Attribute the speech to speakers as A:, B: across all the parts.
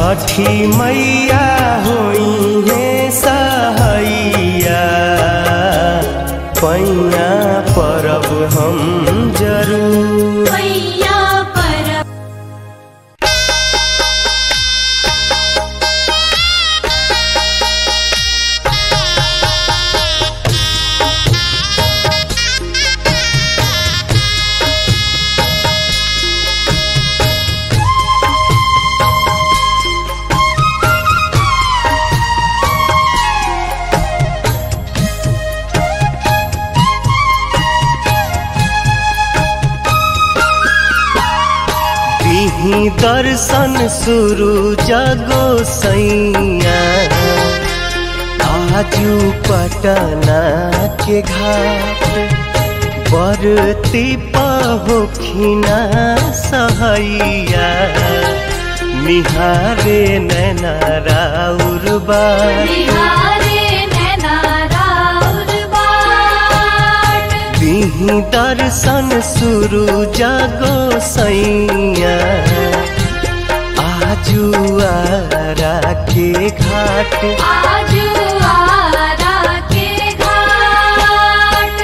A: छठी मैया होई है सहैया पैया परब हम जरूर
B: मैया पर
A: दिही दर्शन शुरू जगो सैया आजू पटना के घाट बरती पहोखिना सहैया निहारे नैना राउर बार
B: बिहारे नैना राउर बाट
A: दिही दर्शन शुरू जगो सैया आजू आरा के घाट
B: आजू आरा के घाट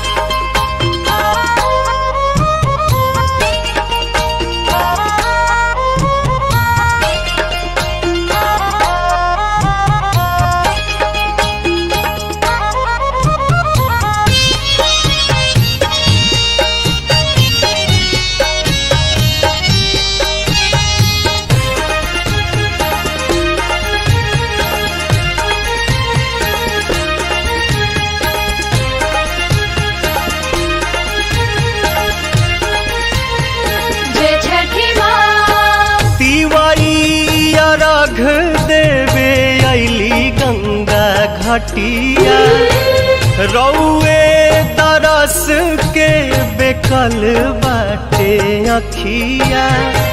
B: जय छठी माँ
A: तिवारी अर्घ देवे अली गंगा घटिया रौए तरस के बेकल बाटे अखिया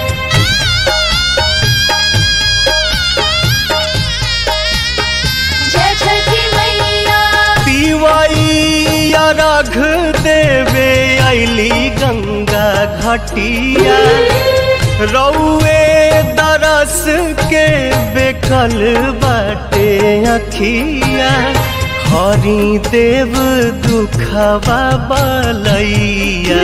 B: जय छठी मैया
A: तिवाई अर्घ देवे अली गंगा घटिया रौए दरस के बेकल बाटे अखिया हरि देव दुखवा बलैया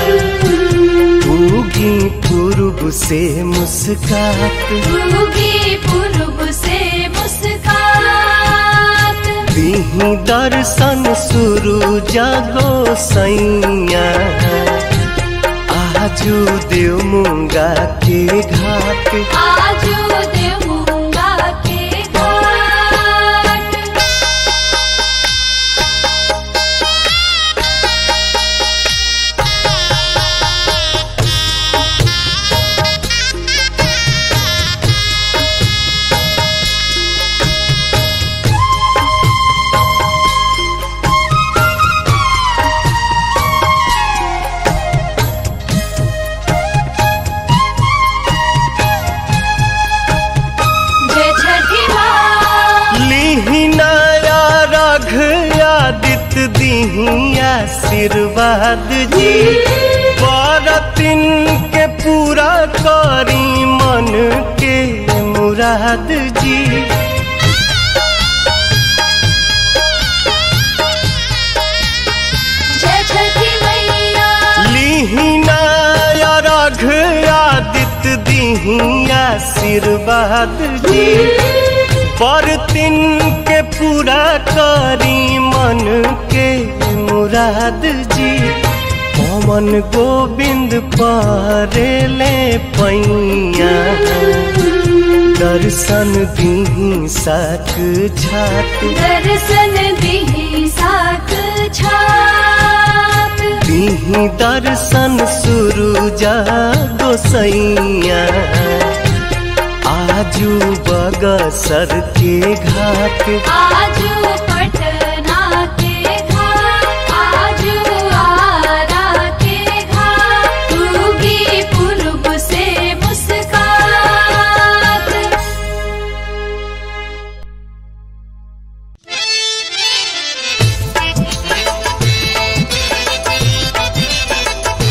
A: उगी पूर्व से मुस्कात
B: उगी पूर्व से मुस्कात
A: दिही दर्शन शुरू जागो सैया आजू देव मुंगा के घाट
B: आजू देवूंगा के घाट जय छठी माँ
A: लिहिनाया रघ आदित्य दिही आशीर्वाद जी बरतिन के पूरा करी मन के मुराद जी
B: जय छठी मैया
A: लिहिनाया रघ आदित्य दिही आशीर्वाद जी बरतिन के पूरा करी मन के मुराद जी पवन गोविंद परेले पैया दर्शन दिही साक छाक
B: दर्शन दिही साक छात
A: दिही दर्शन शुरू जा गोसैया आजू बगसर के घाट
B: आजू पटना के घाट आजू आरा के घाट उगी पूर्व से मुस्कात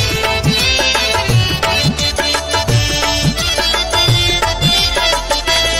C: Thank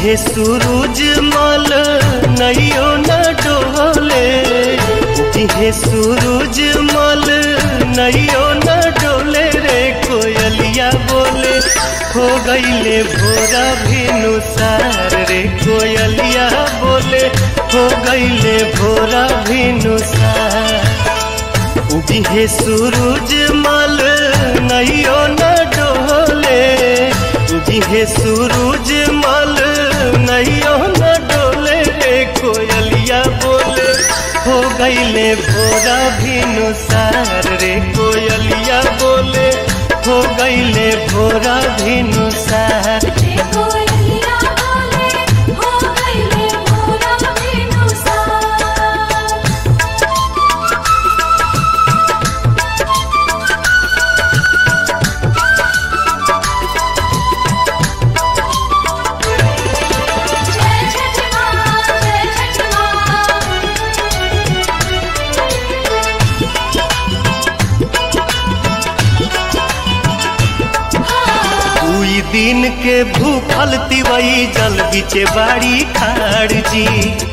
A: उगिहे सूरज मल नैयो न डोले उगिहे सूरज मल नैयो न डोले रे कोयलिया बोले हो गईले भोरा भिनु सार रे कोयलिया बोले हो गईले भोरा भिनु सार उगिहे सूरज मल नैयो न डोले उगिहे सूरज मल नैयो न डोले रे कोयलिया बोले हो गईले भोरा भिनु सार रे कोयलिया बोले हो गईले भोरा भिनु सार
B: रे कोयलिया बोले हो गईले भोरा बिनुसार जय छठ माँ जय छठ माँ
A: दुई दिन के भूखल तिवई जल बिचे बाड़ी खाड़ जी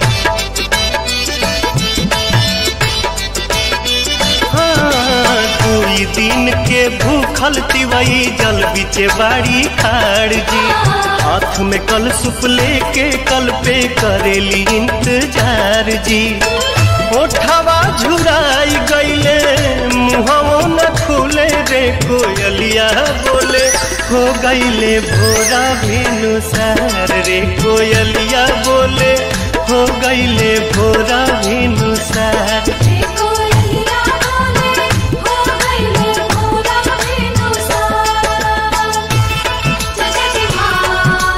A: हाँ, दुई दिन के भूखल तिवई जल बिचे बाड़ी खाड़ जी हाथ में कल सुप लेके कल पे करेली इंतजार जी ओठवा झुराई गईले मुहवो न खुले रे कोयलिया बोले हो गईले भोरा भेनु सार रे कोयलिया बोले हो गईले भोरा भेनु सार
B: रे कोयलिया बोले हो गईले भोरा बिनुसार जय छठ माँ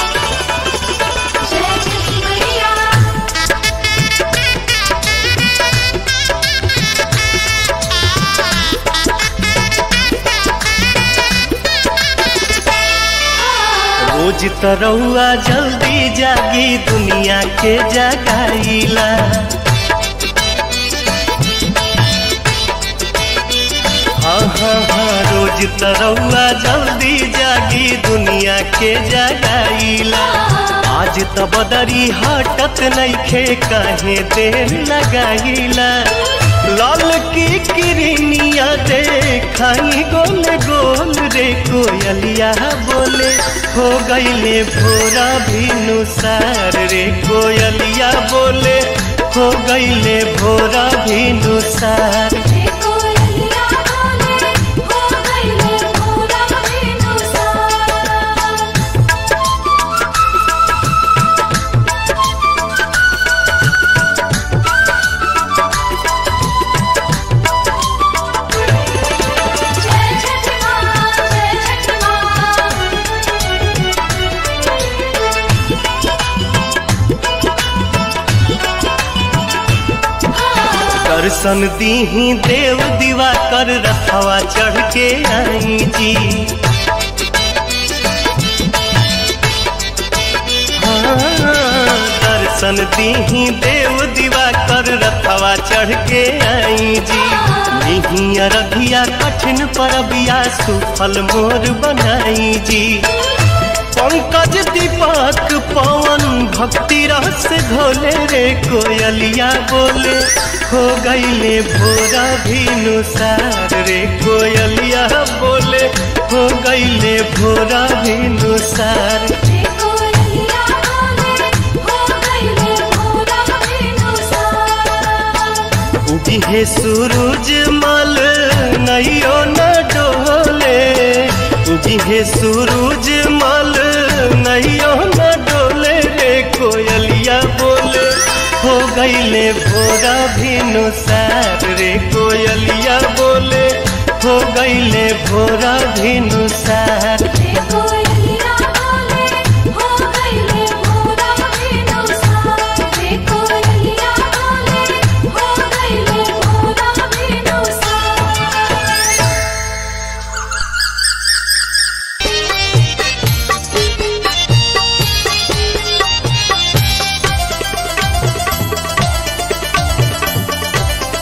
B: जय छठ मैया
A: रोज तरौआ जल्दी जागी दुनिया के जगाईला हाँ हाँ हाँ रोज तरौआ जल्दी जागी दुनिया के जगाईला आज त बदरी हटत नइखे काहे देर लगाईला लाल की किरनिया देखाई गोल गोल रे कोयलिया बोले हो गईले भोरा भिनु सार रे कोयलिया बोले हो गईले भोरा भिनु सार
B: रे कोयलिया बोले हो गईले भोरा बिनुसार जय छठ माँ जय छठ माँ
A: दर्शन दीही देव दीवा कर रखवा चढ़ के आई जी हाँ, दर्शन दीही देव दीवा कर रखवा चढ़ के आई जी नहीं अरधिया कठिन परबिया सुफल मोर बनाई जी पंकज दीपक पवन भक्ति रस घोले रे कोयलिया बोले हो गईले भोरा भिनु सार रे कोयलिया बोले हो गईले भोरा भिनु सार
B: रे कोयलिया बोले हो गईले भोरा बिनुसार
A: उगिहे सूरज मल नैयो न डोले उगिहे सूरज मल नैयो न डोले रे कोयलिया बोले हो गईले भोरा भिनु सार रे कोयलिया बोले हो गईले भोरा भिनु सार
B: रे कोयलिया बोले हो गईले भोरा बिनुसार रे कोयलिया बोले हो गईले भोरा बिनुसार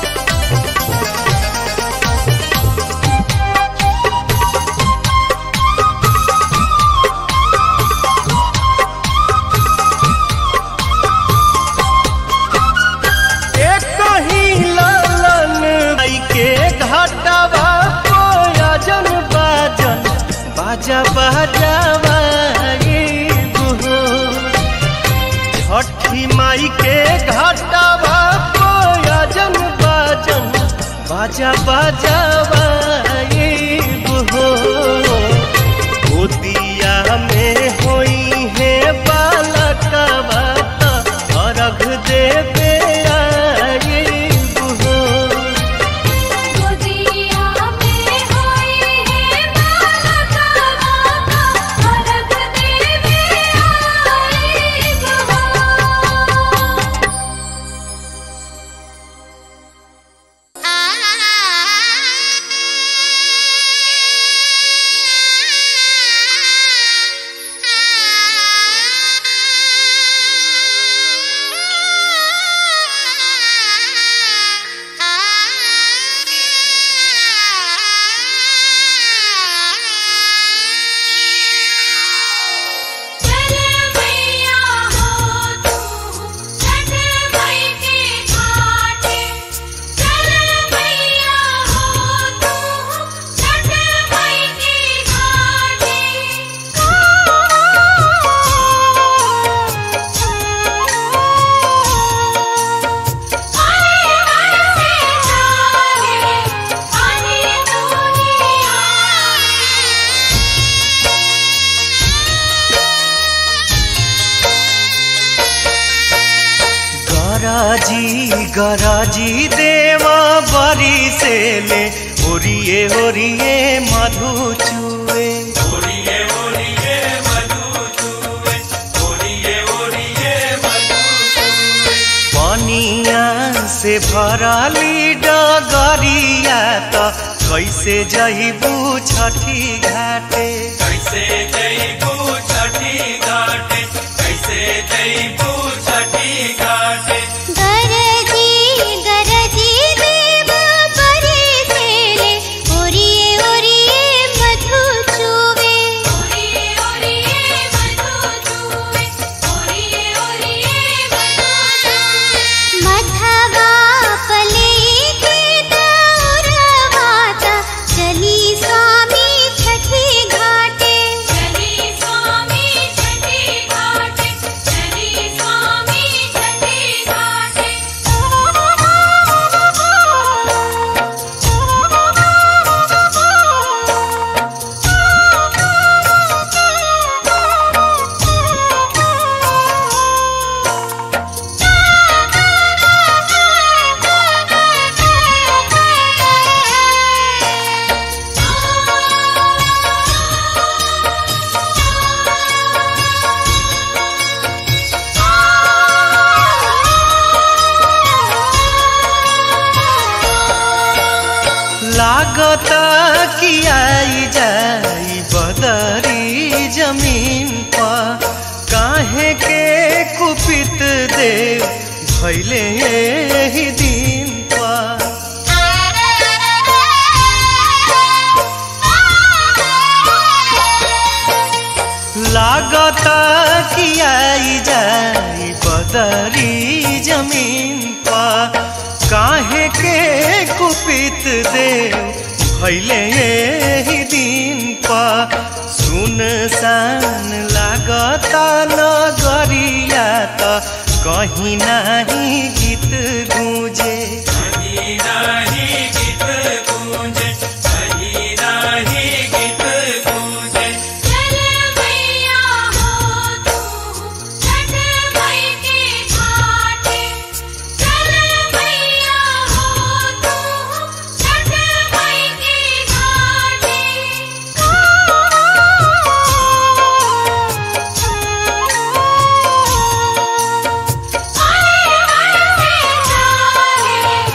C: जय
A: बाजा बाजावा हो छठी माई के घाटावा कोयजन बाजन बाजा बाजावा हो गोदिया में होई है बालकवा त अर्घ देवे आइब हो
B: गोदिया में होई है बालका माता अर्घ देवे आइब हो चल मैया हो तू छठ मई के घाटे चल मैया हो तू छठ मई के घाटे आए हंसे जाने आने दुनिया
A: गराजी गराजी देवा बरी से ले ओरिए ओरिए मधु चुए पनिया से भराली डगरिया त कैसे जइबू छठी घाटे
C: कैसे जईबू छठी घाटे कैसे जईबू छठी घाटे
D: गरजी गरजी देव परे सेले ओरिए ओरिए मधु चुवे
B: ओरिए ओरिए मधु चूवे ओरिए ओरिए मधु चूवे
D: मधवा पले के दौरवाता चली स्वामी छठी घाटे
B: चली स्वामी छठी घाटे चली स्वामी छठी घाटे
A: लागत कि आई जाई बदरी जमीन पर काहे के कुपित देव भैले ही दिन पर लागत कि आई जाई बदरी जमीन पर काहे के कुपित देव भैले ही दिन पर सुनसान लागता नगरिया त कहीं नाही गीत गूंजे
C: कहीं नाही गीत गूंजे कहीं नाही गीत गूंजे
B: चल मैया हो तू छठ मई के घाटे चल मैया हो तू छठ मई के घाटे आए हंसे जाने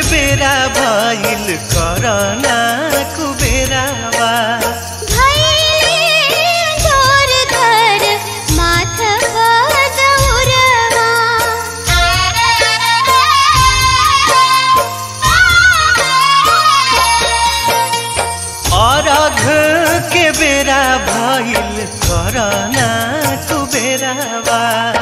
A: बेरा भइल करना कुबेरावा
D: भैले जोर धर माथवा दौरवा
A: अरघ के बेरा भइल करना कुबेरावा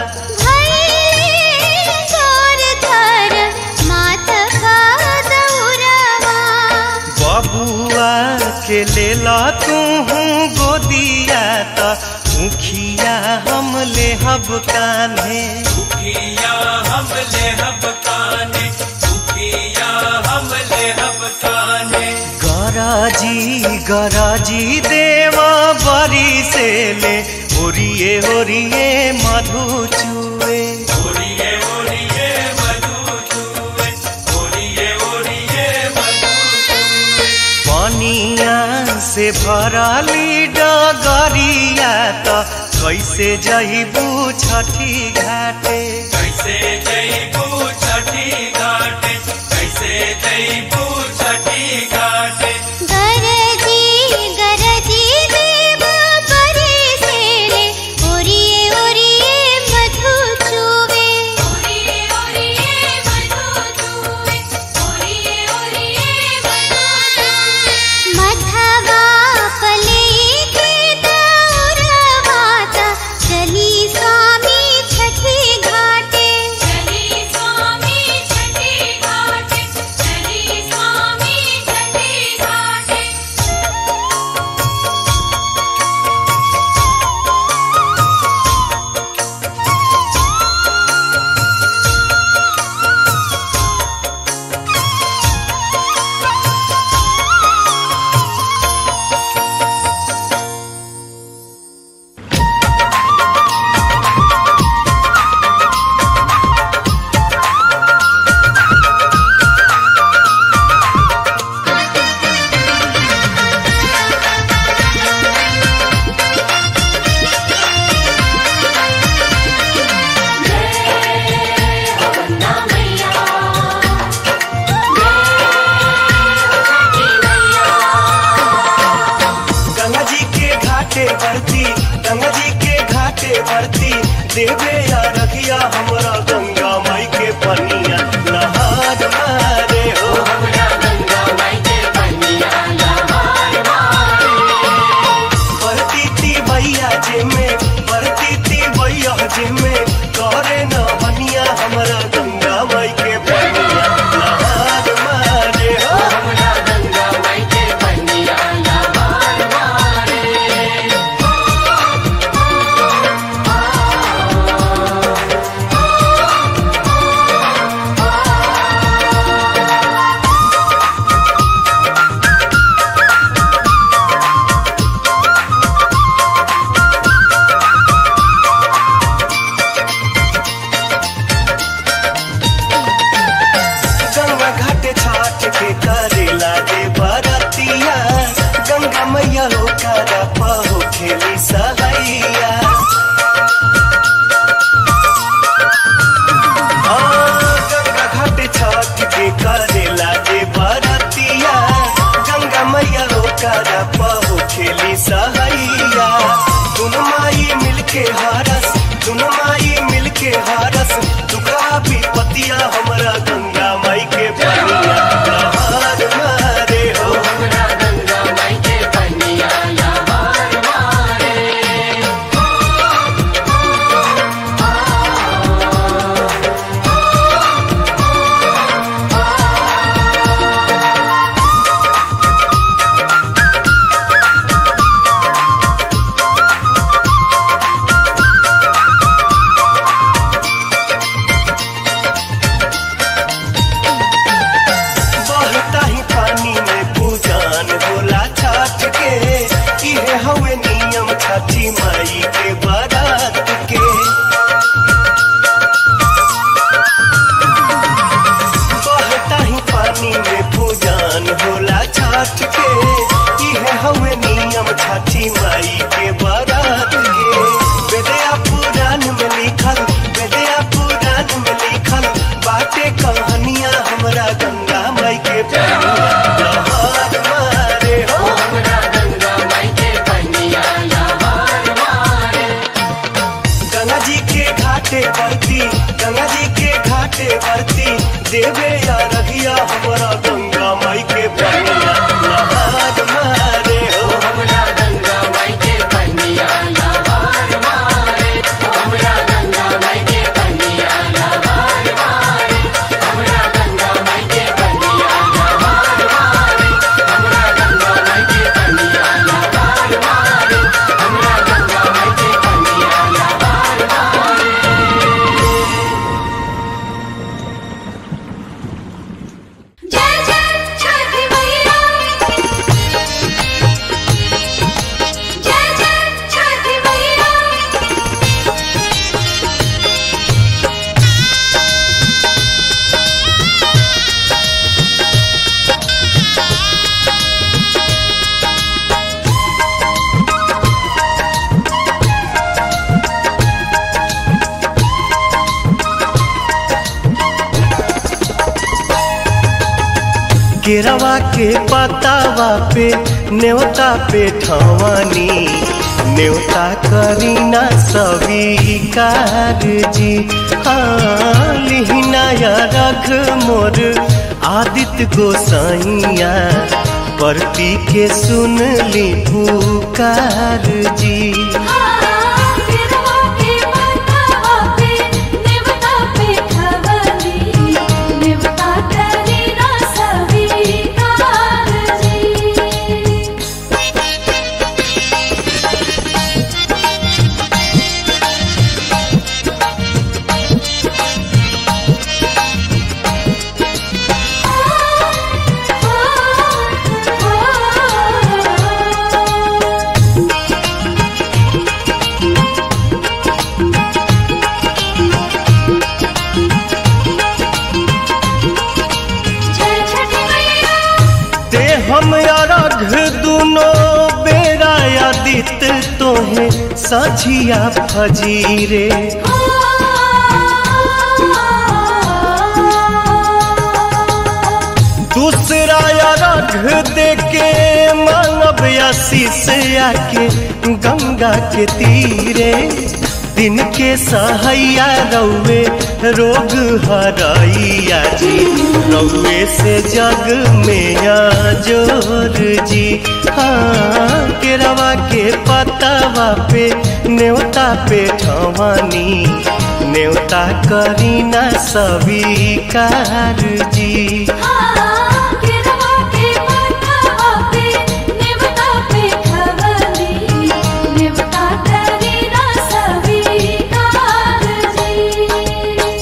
D: भैले जोर धर माथवा दौरवा
A: बबुआ के लेला तू गोदिया त मुखिया हम लेहब कान्हे
C: दुखिया हम ले हब काने दुखिया हम ले हब काने
A: गराजी गराजी देव बरी से ले ओरिए ओरिए मधु चुए
C: ओरिए ओरिए मधु चूए ओरिए ओरिए मधु चूए
A: पनिया से भरली डगरिया त कैसे जइबू छठी घाटे
C: कैसे जईबू छठी घाटे कैसे जईबू छठी घाटे
D: गरजी गरजी देव परे सेले ओरिए ओरिए मधु चुवे
B: ओरिए ओरिए मधु चूवे ओरिए ओरिए मधु चूवे
D: मधवा पले के दौरवाता चली स्वामी छठी घाटे
B: चली स्वामी छठी घाटे चली स्वामी छठी घाटे
A: गंगा जी के घाटे बरती गंगा जी के घाटे बरती देवे या रखिया हमरा गंगा माई के पनिया नहार मारे हो बरती ती भैया जे में बरती ती भैया जे में करे न बनिया हमरा गंगा माई के पनिया नहार मारे हो गंगा घाटे छाट के करेला दे बरतिया गंगा मैया हो करा पहो खेली सहैया हाँ, गंगा घाटे छाट के करेला दे बरतिया गंगा मैया हो करा पहो खेली सहैया तुम माई मिलके हारस तुम माई मिलके हारस दुखा भी पतिया हमरा गंगा माई के पनिया नहार मारे हो के पनिया लहर मारे हो गंगा जी के घाटे बरती गंगा जी के घाटे बरती देवे या रघिया हमारा गंगा माई के पनिया लहर मारे हो
B: जय जय छठी मैया जय जय छठी मैया
A: केरवा के पतावा पे न्योता पे ठवानी न्योता करीना स्वीकार जी हाँ लिहिना या रघ मोर आदित्य गोसाइया परती के सुन ली पुकार जी
B: गिरवा के माथा पे नेवता पे खवली नेवता करी ना स्वीकार जी जय छठी मैया
A: ते हम अरघ दुनो बेरा आदित तोहे साझिया फजीरे दूसरा अरघ देके मानव आशीष आके गंगा के तीरे दिन के सहैया रौवे रोग हरैया जी रौवे से जग में जोर जी हाँ केरवा के पतावा पे न्योता पे ठवानी न्योता करीना स्वीकार जी
B: गिरवा के माथा पे नेवता पे खवली नेवता करी ना स्वीकार जी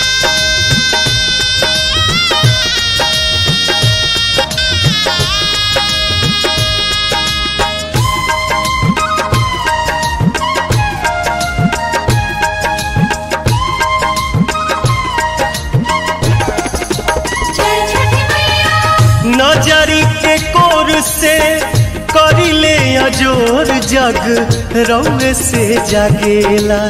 B: जय छठी मैया
A: नजरी के कोर से करिले अजोर जग रौवे से जागेला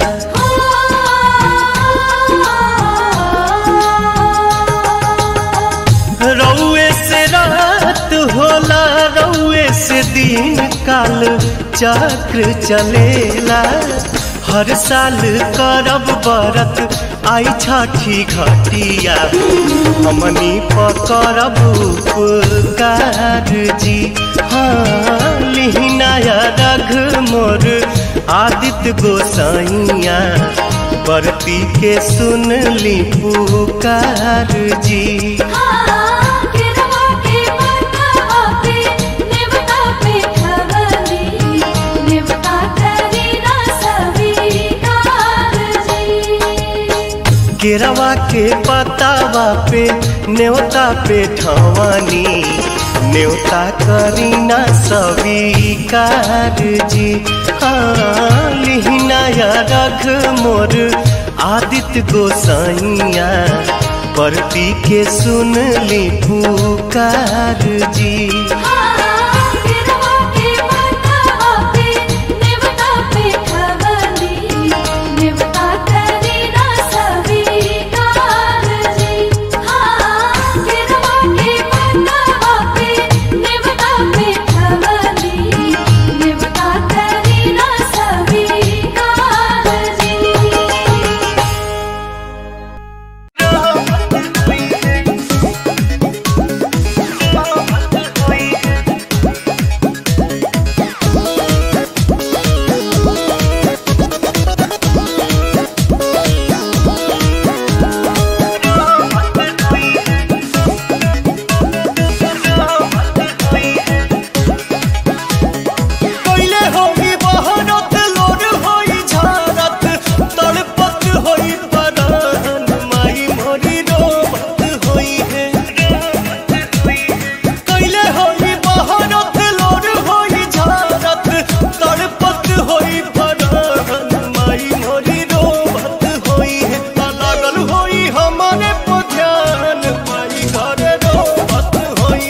A: रौवे से रात होला रौवे से दिन काल चक्र चलेला हर साल करब बरत आई छठी घटिया हमनी पकड़ब उपकार जी हाँ लिहिनाया रघ मोर आदित्य गोसाइया बरती के सुन ली पुकार जी
B: गिरवा के माथा पे नेवता पे खवली नेवता करी ना स्वीकार जी
A: केरवा के पतावा पे न्योता पे ठवानी न्योता करीना स्वीकार जी हाँ लिहिना या रघ मोर आदित्य गोसाइया परती के सुन ली पुकार जी
B: गिरवा के माथा पे नेवता पे खवली नेवता करी ना स्वीकार जी गिरवा के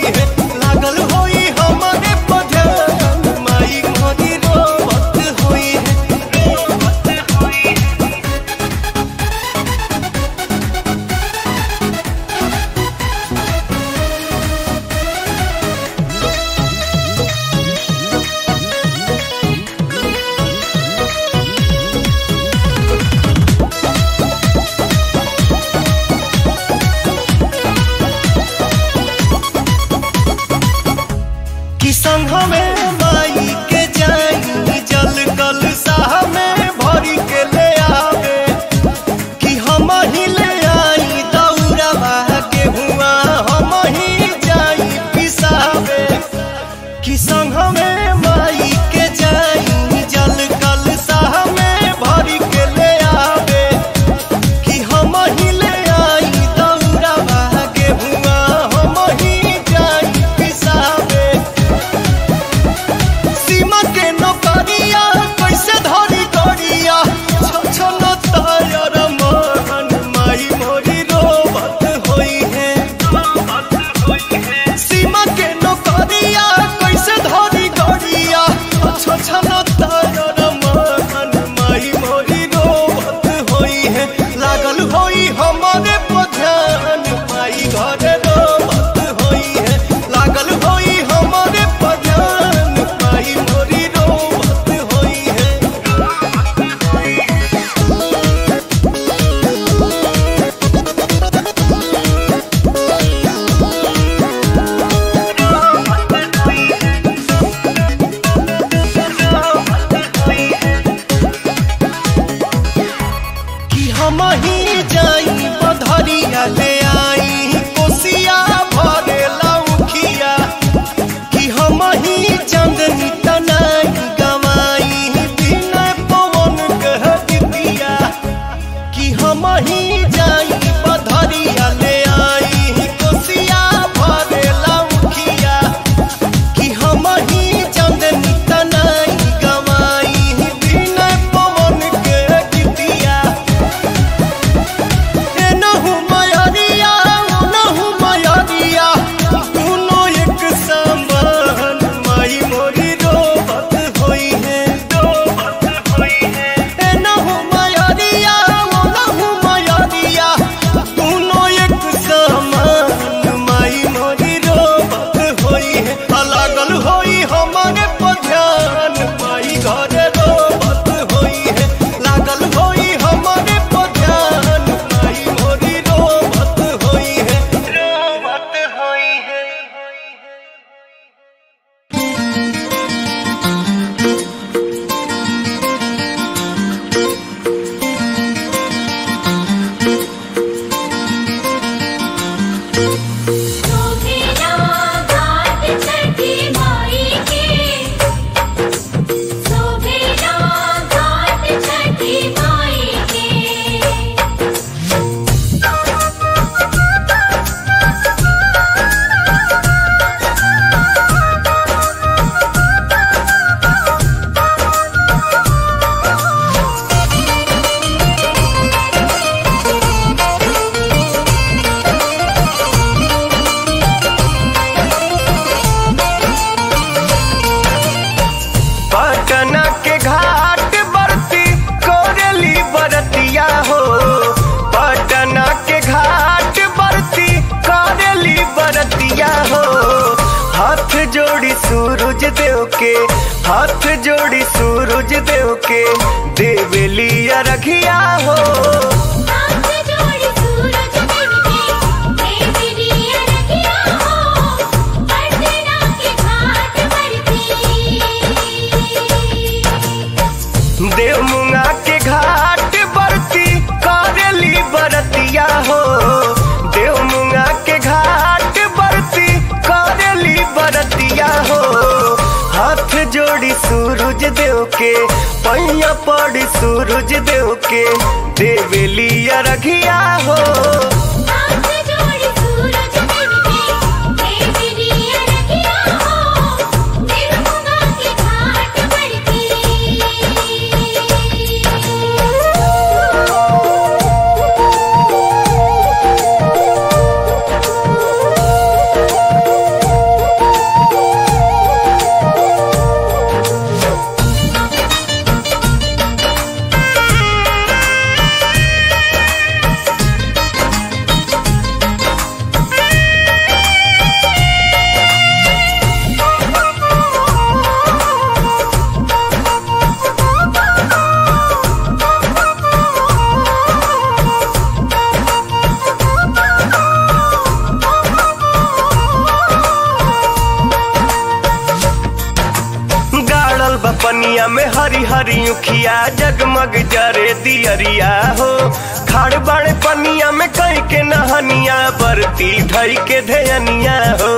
A: है लागल होई हमारे पधन माई मोरी रोवत होई है कि संग में माई के जाई जल कल साह में भरी के ले आवे कि हम ही ले आई दौड़वा के हुआ हम ही जाई पिसावे कि संग में माई के जाई जल कल साह में भरी के ले आवे कि हम ही ले आई दौड़वा के हुआ हम ही जाई पिसावे सीमा के नौकरिया कैसे धरी गरिया छछन तायर मन माई मोरी रोबत होई है सीमा के नौकरिया कैसे धरी गरिया छछन तायर मन माई मोरी रोबत होई है लागल होई हमारे पध्यान माई घरे रोबत होई है लागल होई हमारे पध्यान माई मोरी रोबत होई है कि हम ही जाई बधरिया ले आई कोसिया भरे लौखिया कि हम ही चंदनी तनाई गवाई बिना पवन कह दिया कि हम ही जाई बधरिया ले आई कोसिया भरे लौखिया कि हम ही चंदनी तनाई गवाई बिना पवन के दिया एनहु मयरिया ओनहु मयरिया दुनो एक समान माई मोरी रोबत होई है रोबत होई है एनहु मयरिया ओनहु मयरिया दुनो एक समान माई मोरी रोबत होई है लागल होई हमारे पध्यान माई घरे रोबत होई है लागल होई हमारे पध्यान माई मोरी रोबत होई है रोबत होई है
B: सोभेला घाट छठी माई के सोभेला घाट छठी माई के
A: पटना के घाट बरती कोरेली बरतिया हो पटना के घाट बरती कोरेली बरतिया हो हाथ जोड़ी सूरज देव के हाथ जोड़ी सूरज देव के देवेली रखिया हो
B: हाथ जोड़ी सूरज देव के देवी लिया रखिया हो पटना के घाट बरती
A: देव मुंगा के घाट बरती करेली बरतिया हो देव मुंगा के घाट बरती करेली बरतिया हो हाथ जोड़ी सूरज देव के पैया पड़ी सूरज देव के देवेली रखिया हो
B: हाथ जोड़ी सूरज देव के देवी लिया रखिया हो देवमुगा के घाट बरती
A: पनिया में हरी हरी उखिया जगमग जरे दियरिया हो खाड़ बाड़े पनिया में कई के नहनिया बरती धई के धयनिया हो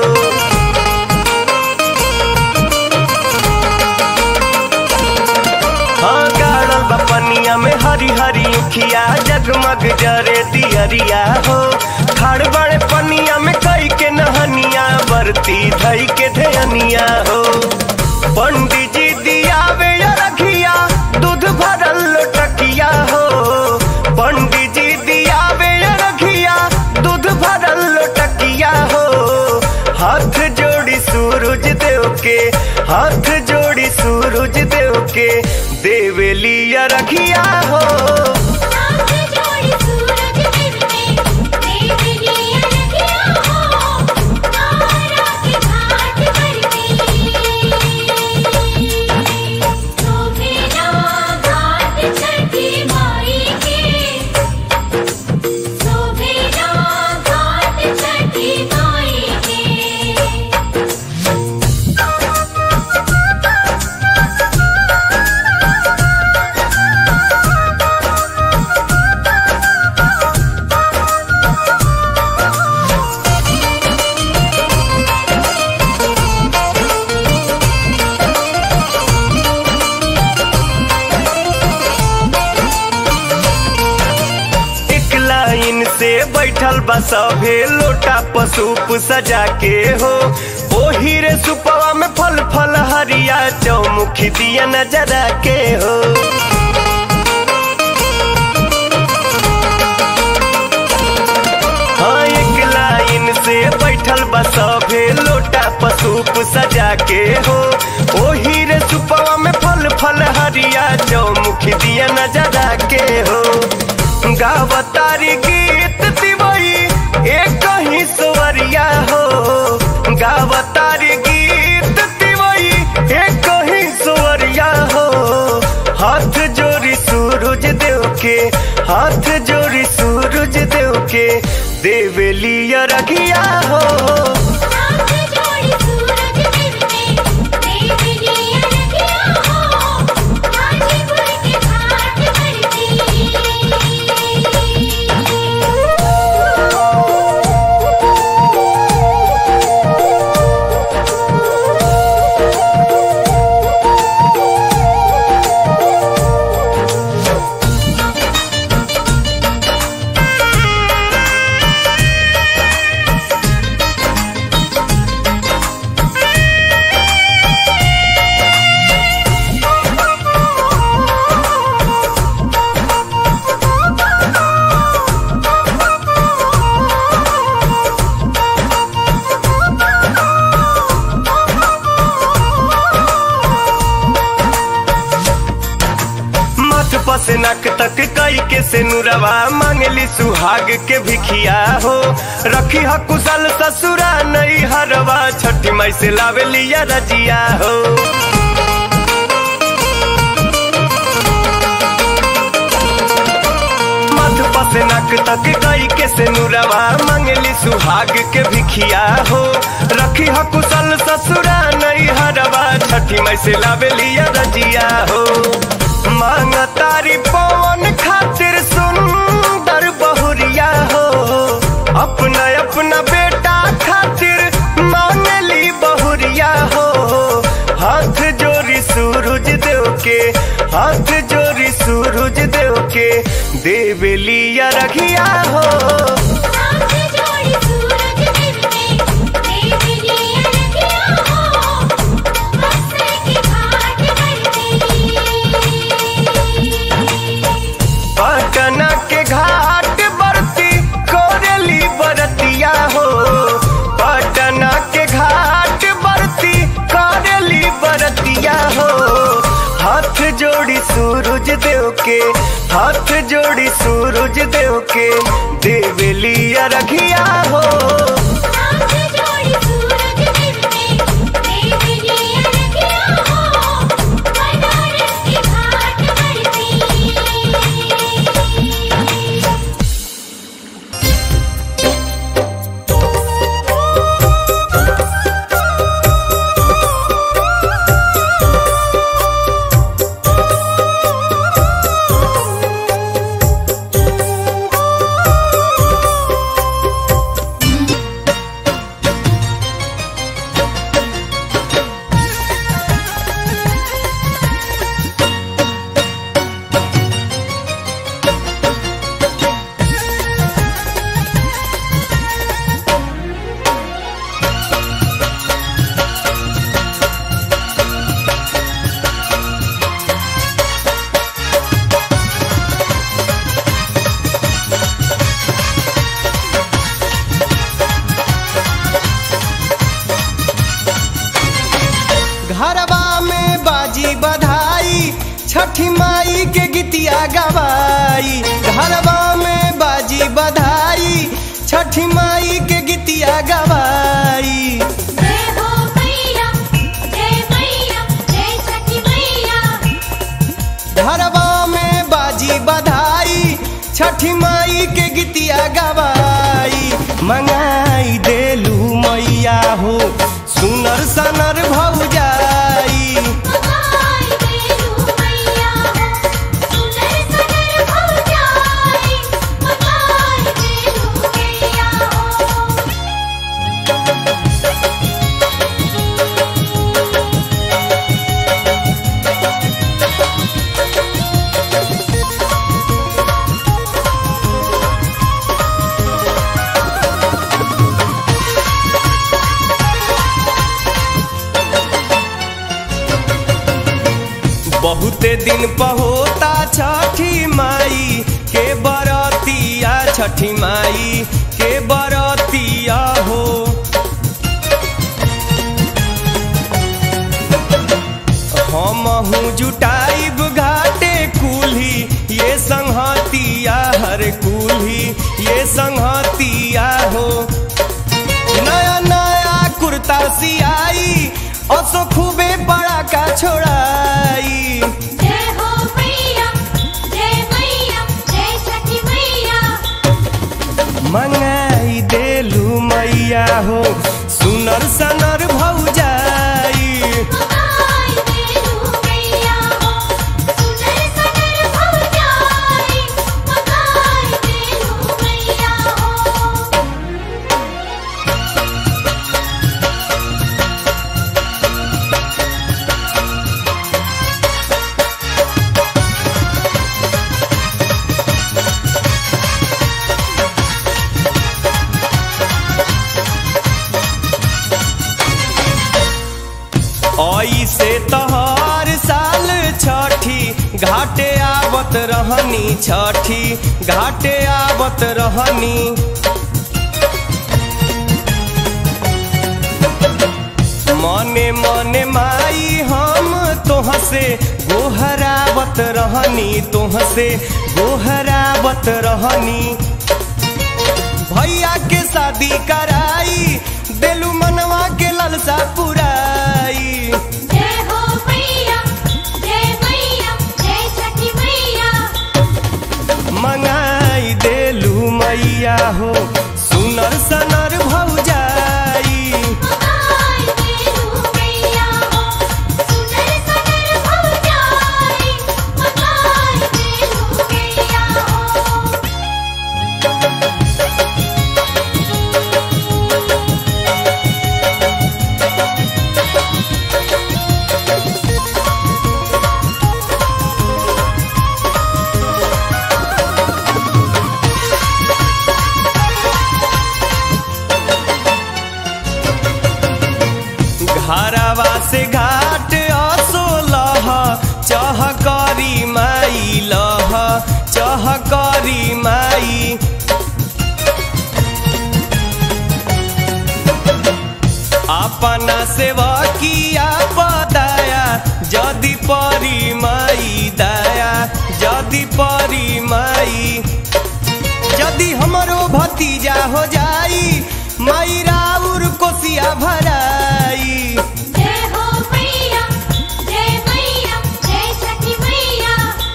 A: हाँ गाड़ल बा पनिया में हरी हरी उखिया जगमग जरे दियरिया हो खाड़ बाड़े पनिया में कई के नहनिया बरती धई के धयनिया हो पंडित जी दियावे या रखिया दूध भरल लोटकिया हो पंडित जी दियावे या रखिया दूध भरल लोटकिया हो हाथ जोड़ी सूरज देव के हाथ जोड़ी सूरज देव के देवेली या रखिया हो
B: हाथ जोड़ी सूरज देव ने देव लिया रखिया हो तारा के घाट पर सोभेला घाट छठी माई के सोभेला घाट छठी माई के
A: एक लाइन से बैठल बा सभे लोटा पसूप सजा के हो ओही रे सुपवा में फल फल हरिया चौमुखी दिया नजरा के हो हाँ एक लाइन से बैठल बा सभे लोटा पसूप सजा के हो ओही रे सुपवा में फल फल हरिया चौमुखी दिया नजरा के हो गावतारी गीत दिवई एक ही सुवरिया हो गावतारी गीत दिवई एक ही सुवरिया हो हाथ जोड़ी सूरज देव के हाथ जोड़ी सूरज देव के देवेलिया रखिया हो
B: हाथ जोड़ी सूरज देव ने देव लिया रखिया हो गाजीपुर के घाट पर
A: मथ पसनक तक कई के से नुरवा मांगली सुहाग के भिखिया हो रखी ह कुशल ससुरा नई हरवा छठी मई से लावेलिया रजिया हो मथ पसनक तक कई के से नुरवा मांगली सुहाग के भिखिया हो रखी ह कुशल ससुरा नई हरवा छठी मई से लावेलिया रजिया हो मांग तारी पवन खातिर सुंदर बहुरिया हो अपना अपना बेटा खातिर मांगली बहुरिया हो हाथ जोड़ी सूरज देव के हाथ जोड़ी सूरज देव के देवेलिया रखिया हो
B: हाथ जोड़ी सूरज देव ने देव लिया रखिया हो बक्सर के घाट पर
A: पटना के घाट बरती कोरेली बरतिया हो पटना के घाट बरती कोरेली बरतिया हो हाथ जोड़ी सूरज देव के हाथ जोड़ी सूरज देव के देवेलिया रखिया हो
B: हाथ जोड़ी सूरज देव ने देव लिया रखिया हो बनारस के घाट पर
A: छठी माई के गीतिया गवाई घरवा में बाजी बधाई छठी माई के गीतिया गवाई
B: जय हो मैया जय मैया जय छठी मैया
A: घरवा में बाजी बधाई छठी माई के गीतिया गवाई मंगाई देलू मैया हो सुनर सनर भौजाई
B: मगाई देलू मैया हो सुनर सनर हो जाई मगाई देलू मैया हो
A: बहुते दिन पहोता छठी माई के बरतिया छठी माई के बरतिया हो हमहू जुटाइब घाटे कुल्ही ये संहतिया हर कुल्ही ये संहतिया हो नया नया कुर्ता सियाई असो खूबे बड़ा का छोड़ाई
B: जय हो मैया जय मैया जय छठी मैया
A: मंगाई देलू मैया हो सुनर सनर भौजाई
B: मगाई देलू मैया हो सुनर सनर हो जाई मगाई देलू मैया हो
A: आई से तहर साल छठी घाटे आवत रहनी छठी घाटे आवत रहनी मने मने माई हम तोह से गोहरावत रहनी तोह से गोहरावत रहनी भैया के शादी कराई देलू मनवा के ललसा पुराई
B: जय हो मैया जय मैया जय छठी मैया
A: मंगाई देलू मैया हो सुनर सनर भौजाई
B: मगाई देलू मैया हो सुनर सनर हो जाई मगाई देलू मैया हो
A: घरवा से घाट असोलह चह करी माई लह चह करी माई अपना सेवा किया पदाया जदि परी माई दया जदि परी माई यदि हमरो भतीजा हो जाई माई राउर कोसिया भराई
B: जय हो मैया जय मैया जय छठी मैया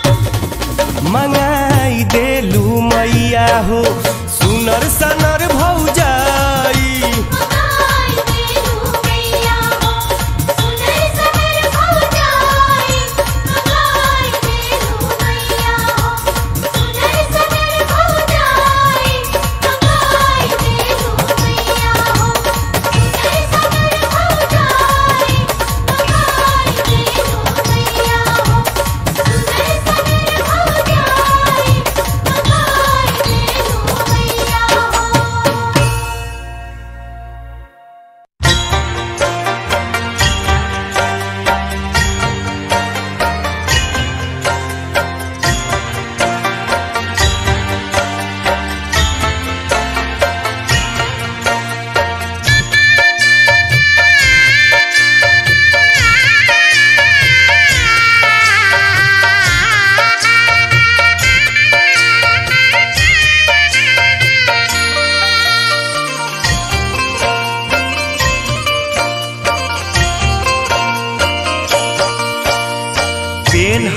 A: मंगाई देलू मैया हो सुनर सनर भौजाई
B: मगाई देलू मैया हो सुनर सनर हो जाई मगाई देलू मैया हो सुनर सनर हो जाई मगाई देलू मैया हो सुनर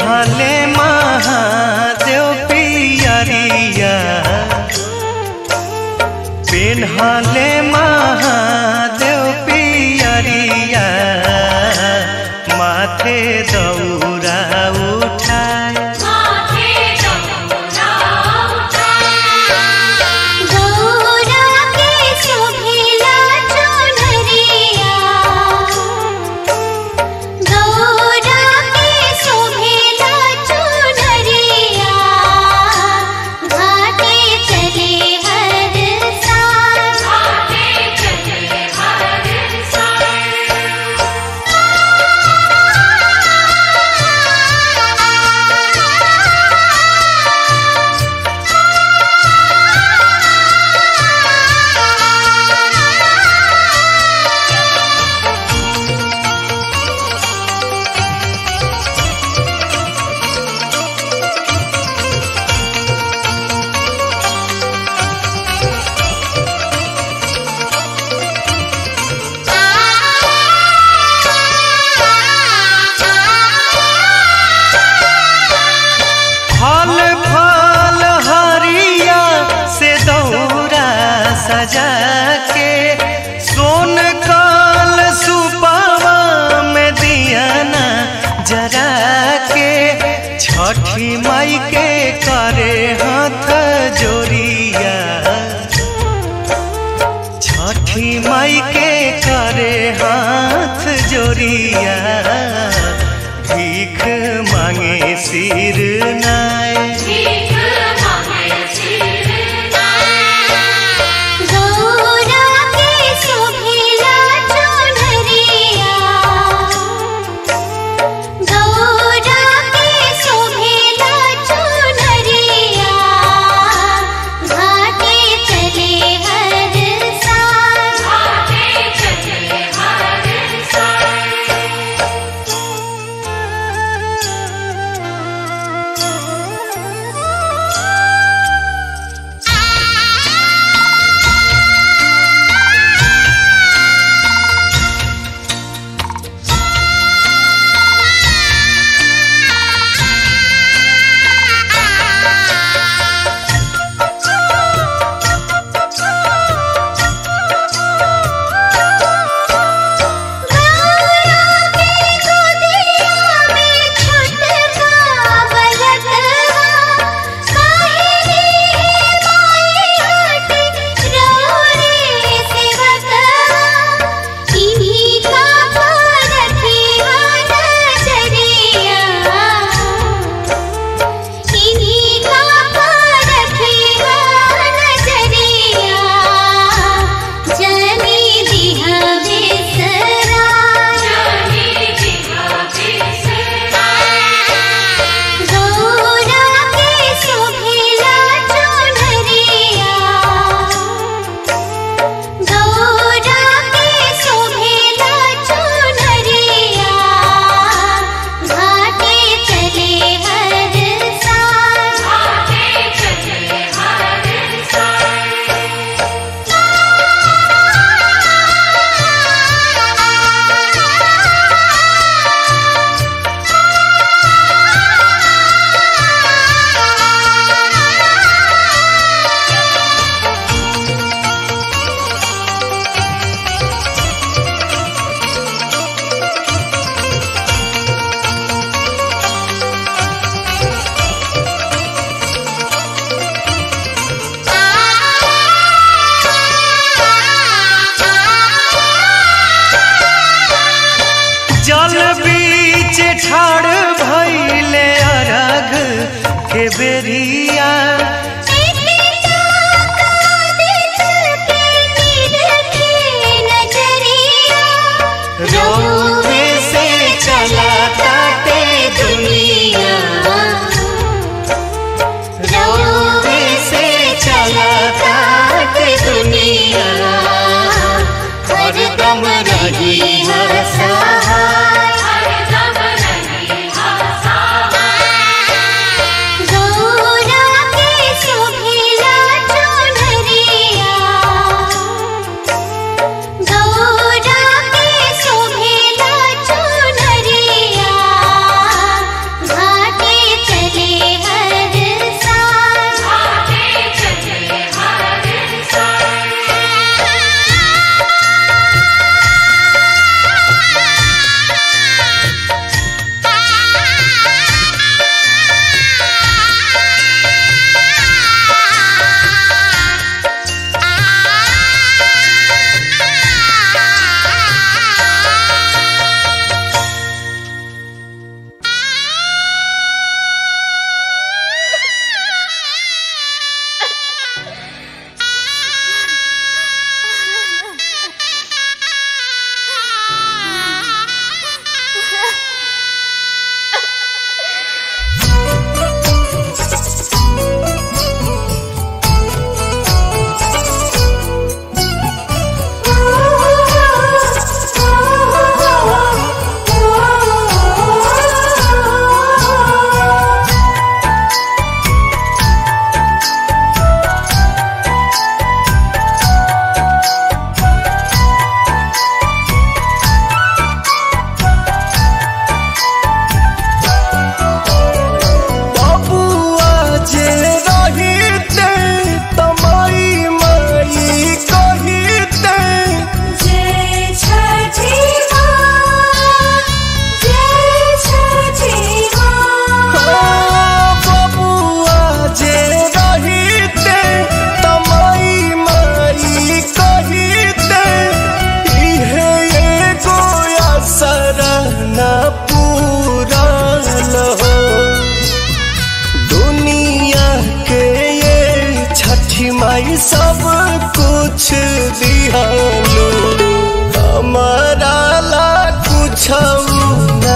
A: पेन्हले महादेव पियरिया पेन्हले महादेव पियरिया माथे दौरा उठाए
B: माथे दौरा
D: गौरा के शोभिला चुनरिया गौरा के शोभिला चुनरिया घाटे चले हर साल
B: आगे चले हर साल
A: फल फल हरिया से दौरा सजा के सोन काल सुपावा में दियाना जरा के छठी माई के करे हाथ जोरिया छठी माई के करे हाथ जोरिया भीख मांगे सिर नाय
B: भीख मांगे सिर
D: गौरा के शोभिला चुनरिया गौरा के शोभिला चुनरिया घाटे चले हर साल
B: आगे चले हर साल
A: बेरिया रोवे से चला काटे दुनिया रोवे से चला काटे दुनिया हरदम रही हर सहाय
D: गौरा के सो
A: कुछ दिहालू हमारा ला कुछ न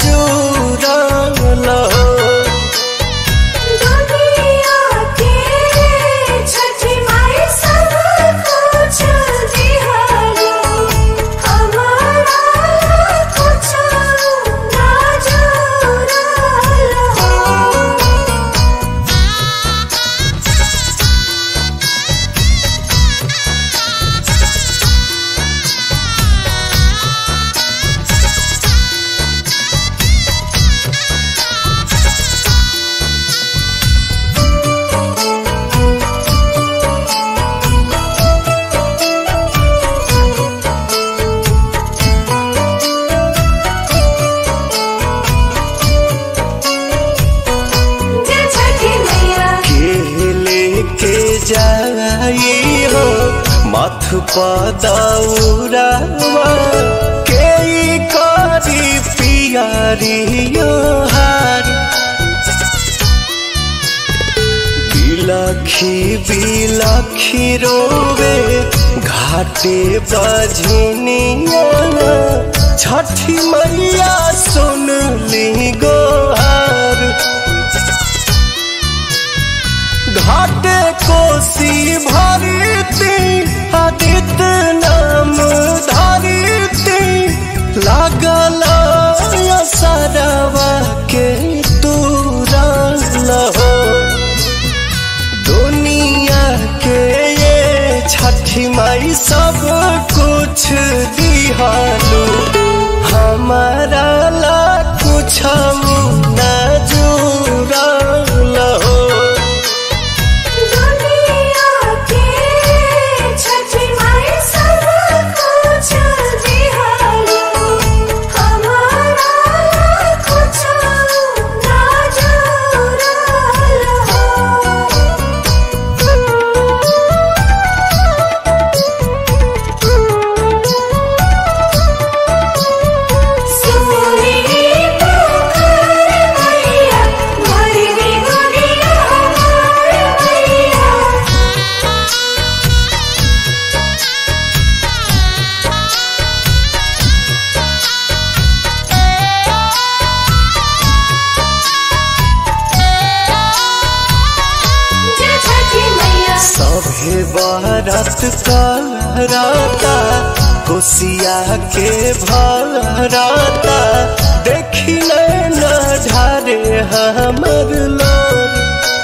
A: जुड़ल हो
B: दुनिया के छठी माई सब कुछ दिहारो हमारा कुछ ना जुड़ल हो जय छठी मैया
A: के लेके जाई हो मथ पदौरावा के ई करी पियारियो हार बिलखी बिलखी रोवे घाटे बजनिया छठी मैया सुन ली गोहार घाटे कोसी भरती आदित्य नाम धरती लागल सरवा के तुरल हो दुनिया के ये छठी माई सब कुछ दिहालू हमारा ला कुछ न जुड़ल हो
B: दुनिया के छठी माई सब कुछ दिहारो हमारा कुछ ना जुड़ल सोनी पुकार मैया भरनी दुनिया हमार मैया जय छठी मैया
A: सभे बारत करता कोसिया के भरता देखी न ढारे हमर लोर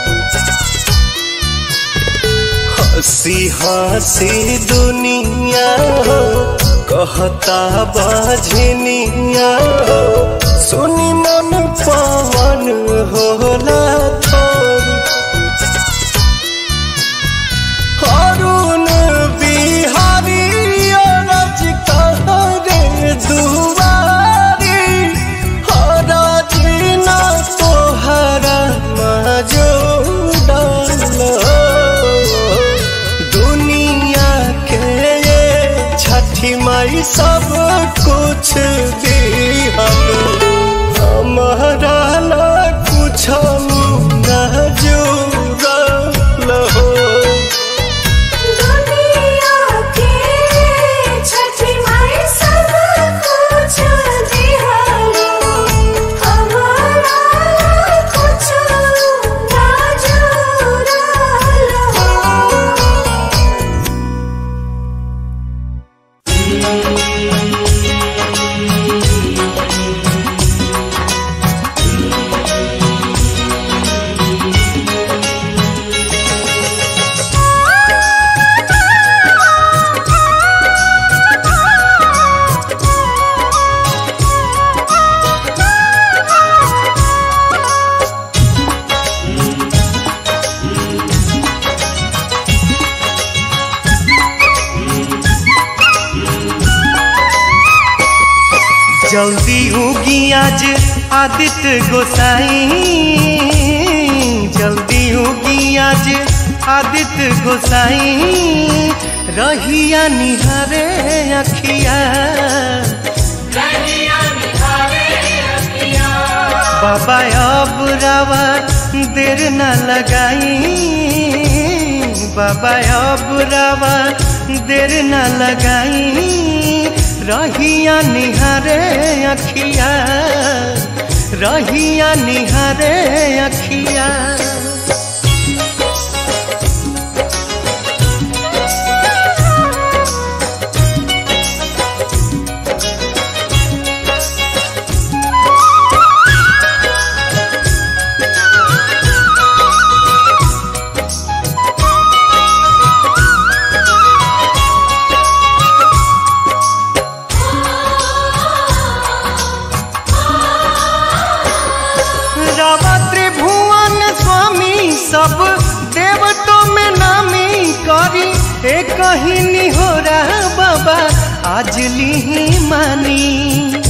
A: हंसी हंसी दुनिया हो कहता बजनिया हो सुनी मन पवन होला थोरी अरुण बिहारी अरज कहरे दुआरी हरज न तोहरा मजूदल दुनिया के ये छठी माई सब कुछ दिहलू हमारा ला कुछ न जुड़ल हो
B: दुनिया के छठी माई सब कुछ दिहारो हमारा कुछ ना जुड़ल हो
A: जल्दी उगी आज आदित्य गोसाई जल्दी उगी आज आदित्य गोसाई रहिया निहारे अखिया बाबा अब रावा देर न लगाई बाबा अब रावा देर न लगाई रहिया निहारे अखिया रहिया निहारे अखिया रावा त्रिभुवन स्वामी सब देवतों में नामी करी एक ही निहोरा बाबा आज ली मानी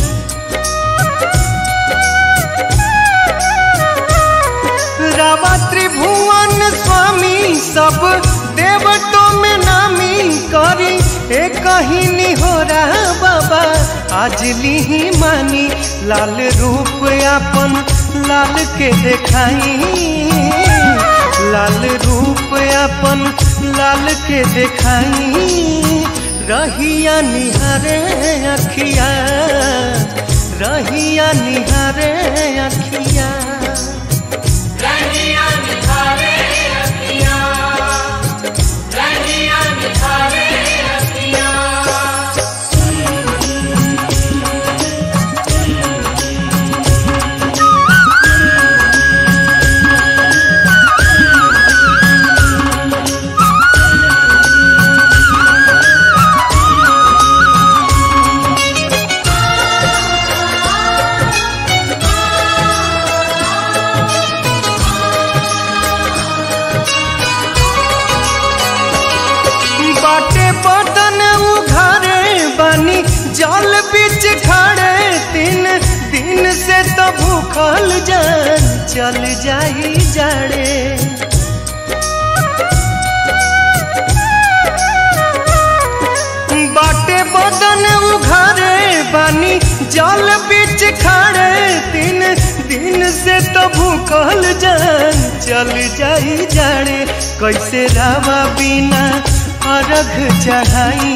A: रावा त्रिभुवन स्वामी सब देवतों में नामी करी एक ही निहोरा बाबा आज ली मानी लाल रूप अपन लाल के देखाई लाल रूप अपन लाल के देखाई रहिया निहारे अखिया रहिया निहारे अखिया
C: रनिया निखारे अखियाँ रनिया निखारे अखियाँ
A: बाटे बदन उघारे बनी जल बीच खड़े तीन दिन से तो भूखल जान चल जाई जाड़े बाटे बदन उघारे बनी जल बीच खड़े तीन दिन से तो भूखल जान चल जाई जाड़े कैसे रावा बिना अर्घ चढ़ाई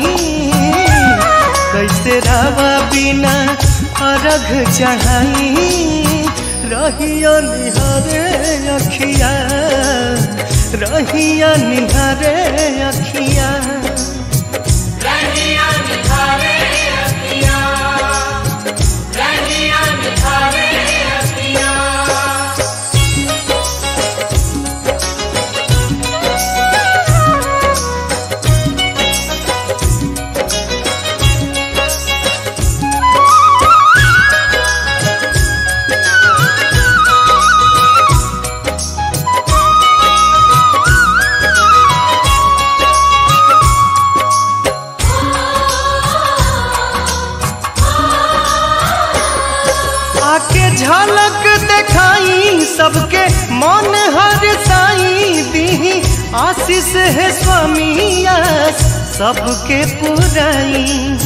A: कैसे रावा बिना अर्घ चढ़ाई रहिया निहारे अखिया रहिया निहारे अखिया
C: रनिया निखारे अखियाँ रनिया निखारे अखियाँ
A: आके झलक दिखाई सबके मन हर साई दी आशीष है स्वामी आस सबके पुराई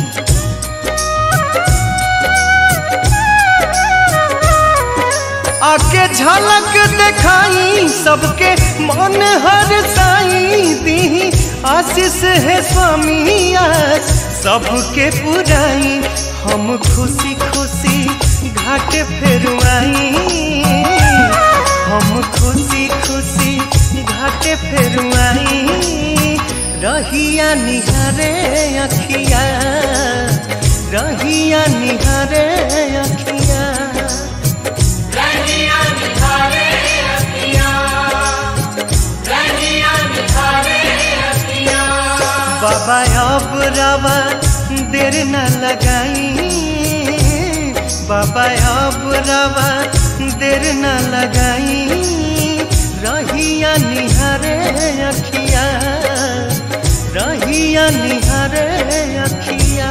A: आके झलक दिखाई सबके मन हर साई दी आशीष है स्वामी आस सबके पुराई हम खुशी खुशी घाट फेरुआई हम खुशी खुशी घाट फेरुआई रहिया निहारे अखिया रहिया निहारे अखिया
C: रनिया निखारे अखियाँ रनिया निखारे अखियाँ
A: बाबा अब रवा देर न लगाई बाबा अब रवा देर न लगाई रहिया निहारे अखिया रहिया निहारे अखिया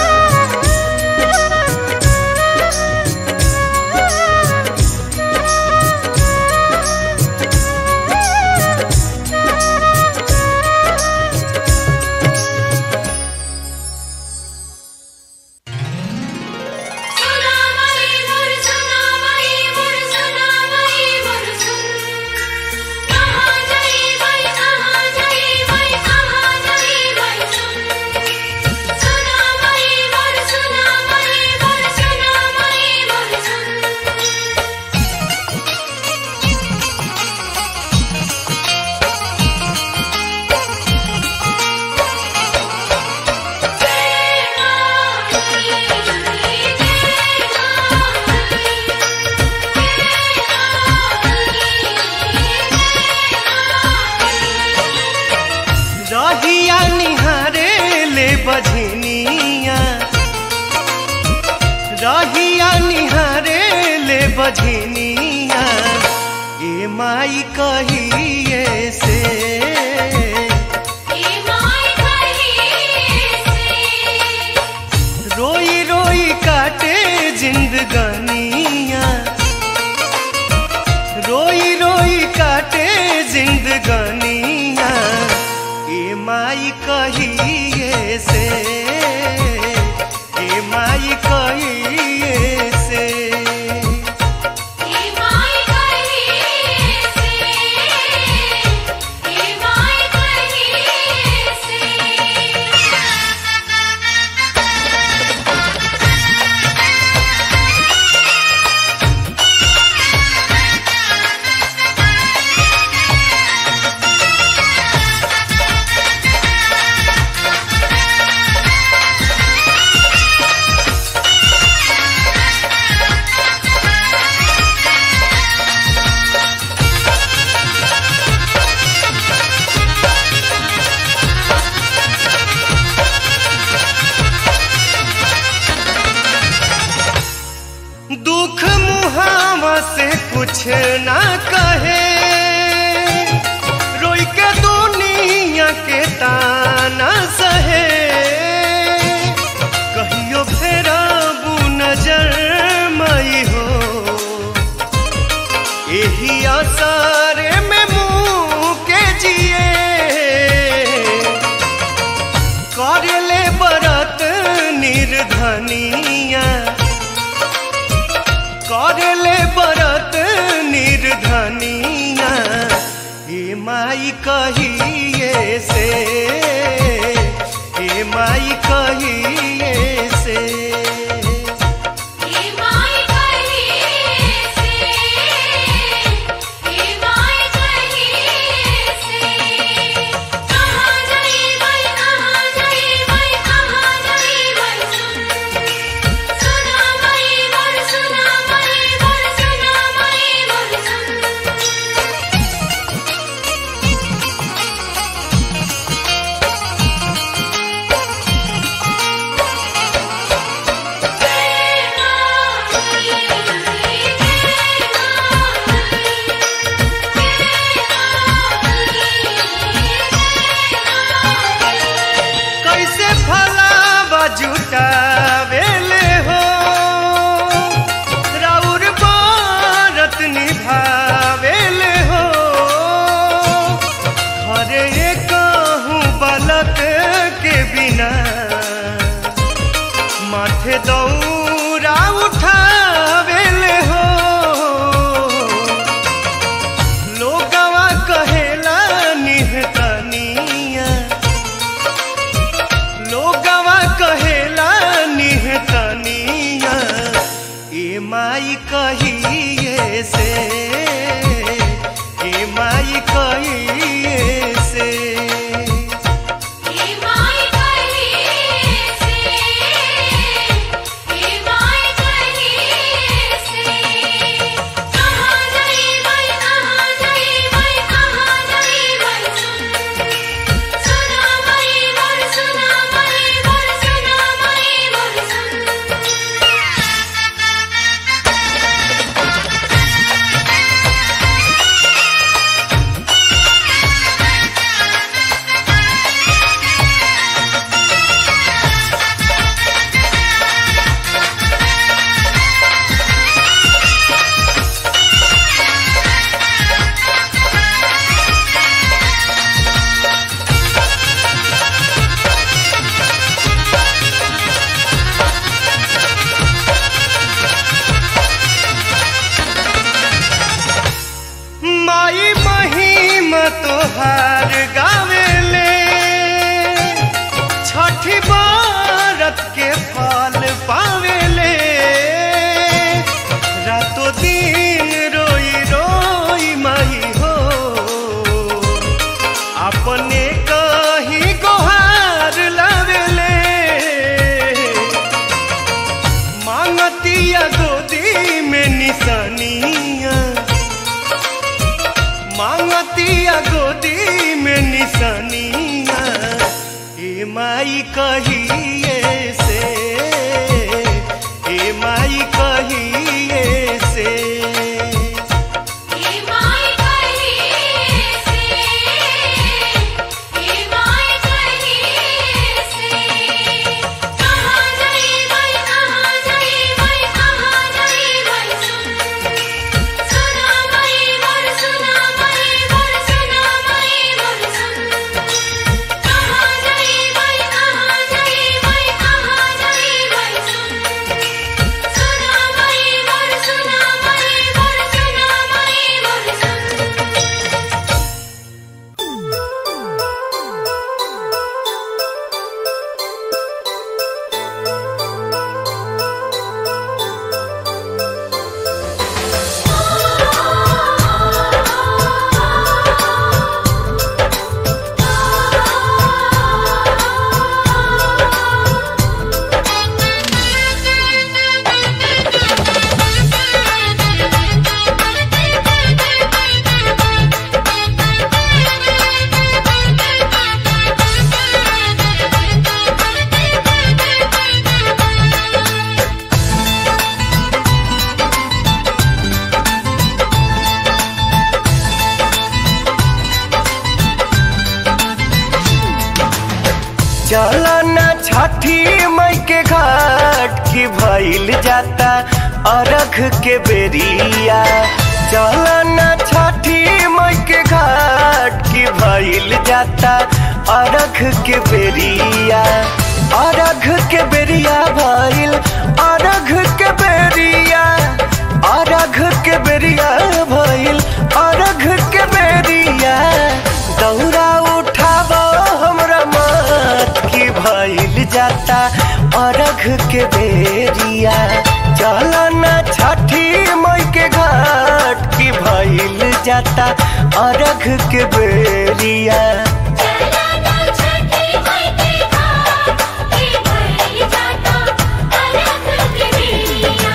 B: सुनामई मोर सुनामई मोर सुनामई मोर सुन कहाँ गई वही कहाँ गई वही कहाँ गई वही सुन
A: रहिया निहारे ले बझनिया ए माई कहिए से
B: हे माय कहिए से
A: रोई रोई काटे जिंदगानिया रोई रोई काटे जिंदगानिया ए माई कहिए से ए माई कहिए से
B: हे माय कहिए से हे माय कहिए से
A: दुख मुहावा से कुछ ना कहे रोई के दुनिया के ताना सहे कहियो फेरा नजर मई हो यही आसारे में मुँह के जिए करले बरत निर्धनिया करले बरत निर्धनिया हे माई कहिए से हे माई कहिए से
B: हे माय कहिए से हे माय कहिए से कहां जाई मैं कहां जाई मैं कहां जाई मैं सुन सुना मैं मोर सुना मैं मोर सुना मैं मोर सुन
A: कैसे फलावा जुटावेले हो राउर बारत निभावेले हो घरे कहूँ बालक के बिना माथे दौरा उठावेले हो लोगवा कहेला निहतनिया लोगवा कहेला निहतनिया ए माई कहिए से ए माई कहिए से
B: हे माय कहिए से हे माय कहिए से कहां जाई मैं कहां जाई मैं कहां जाई मैं सुन सुना मैं मोर सुना मैं मोर सुना मैं मोर सुन
A: माई महिमा तोहार गावेले छठी बारत के फल पावेले रातो दिन रोई रोई माई हो अपने कही गोहार लावेले मांगतिया गोदी में निशानिया मांगतिया गोदी में निशानिया ए माई कहिए से ए माई भइल जाता अरघ के बेरिया चलना छठी मई के घाट की भइल जाता अरघ के बेरिया अरघ के बेरिया भइल अरघ के बेरिया अरघ के बेरिया भइल अरघ के बेरिया दौरा उठाब हमरा मत की भइल जाता अरघ के बेरिया चलना छठी मई के घाट की भइल जाता अरघ के बेरिया
B: चलना छठी मई के घाट के भइल जाता अरघ के बेरिया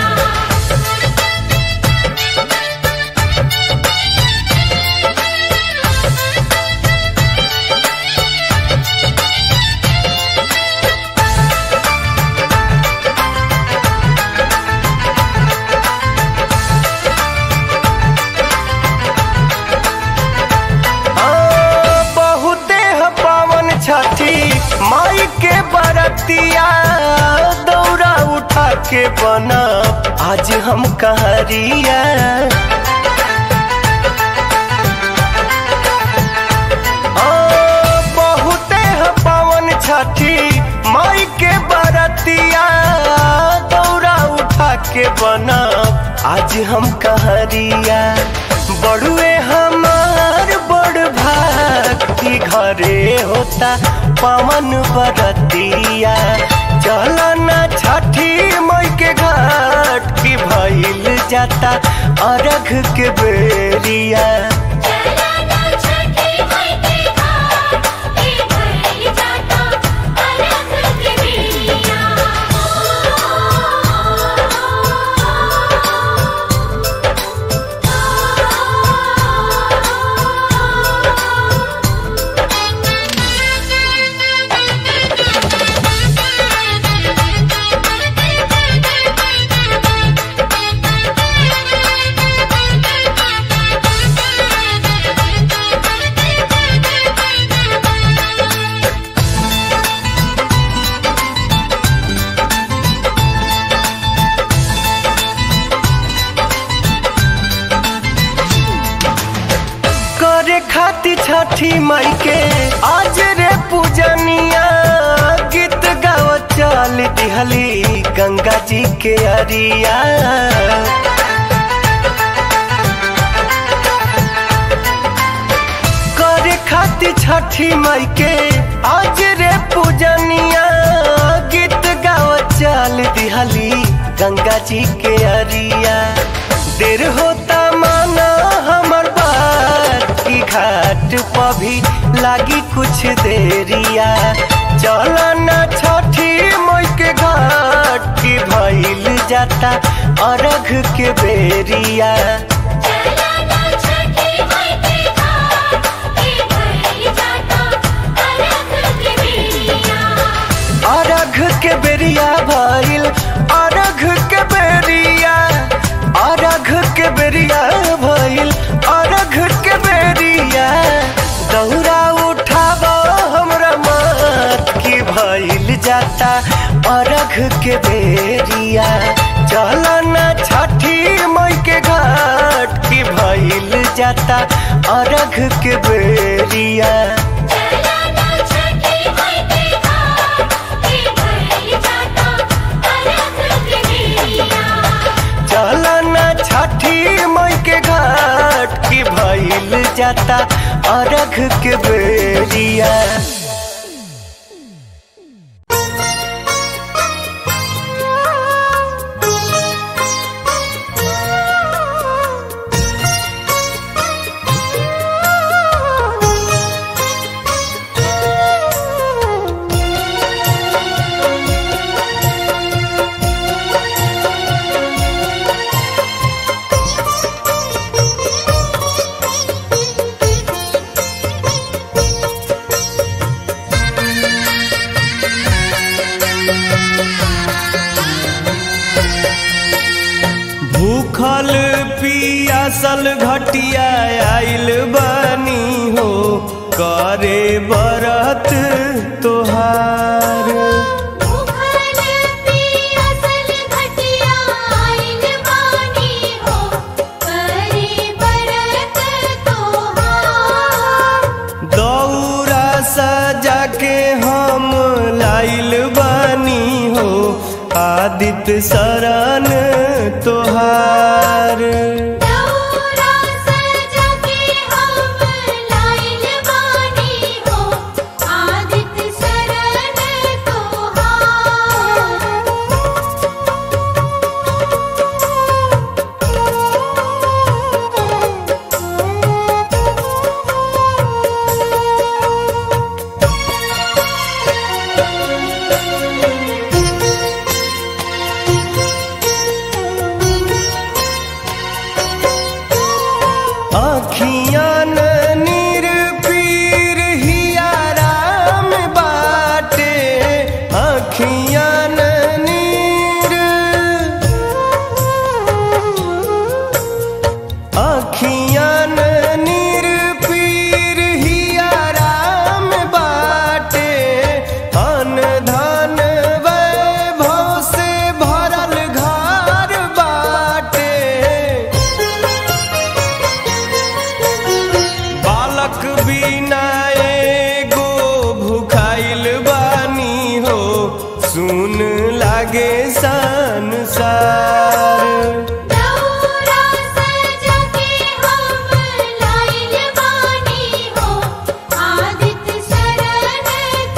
A: आ, बहुते ह पावन छठी माई के बरतिया दौरा उठा के बना आज हम कहरिया आ, बहुते ह पावन छठी माई के बरतिया दौरा उठा के बना आज हम कहरिया बड़ुए हमार बड़ भक्ति घरे होता पवन बरतिया चलना छठी मई के घाट की भइल जाता अरघ के बेरिया
B: चलना छठी मई के घाट के भइल जाता अरघ के बेरिया
A: करे खाती छठी माई के आज रे पूजनिया गीत गाव चल दिहली गंगा जी के अरिया करे खाती छठी माई के आज रे पूजनिया गीत गाव चल दिहली गंगा जी के अरिया देर होता माना हमर बात की घाट पर भी लागी कुछ देरिया चलना छठी मई के घाट की भइल जाता अरघ के बेरिया
B: चलना छठी मई के घाट के भइल जाता अरघ के बेरिया
A: अरघ के बेरिया भइल अरघ के बेरिया अरघ के बेरिया भइल अरघ के बेरिया दौरा उठाब हमरा मत की भइल जाता अरघ के बेरिया चलना छठी मई के घाट की भइल जाता अरघ के बेरिया
B: चलना छठी मई के घाट के भइल जाता अरघ के बेरिया
A: चलना छठी मई के घाट की भइल जाता अरघ के बेरिया भूखल पियासल घटिया आइल बनी हो करे बरत तोहार
B: भूखल पियासल
A: आदित्य शरण तोहार
B: दौरा सजा के हम लाइल बानी हो आदित्य शरण तोहार
A: आखियान निरपीर हिया राम बाटे आखियान नीर आखियान निरपीर हिया राम बाटे अन धन वैभव से भरल घर बाटे बालक बिना एगो भुखाइल बानी हो सुन लागे संसार
B: दौरा सजा के हम लाइल बानी हो आदित्य शरण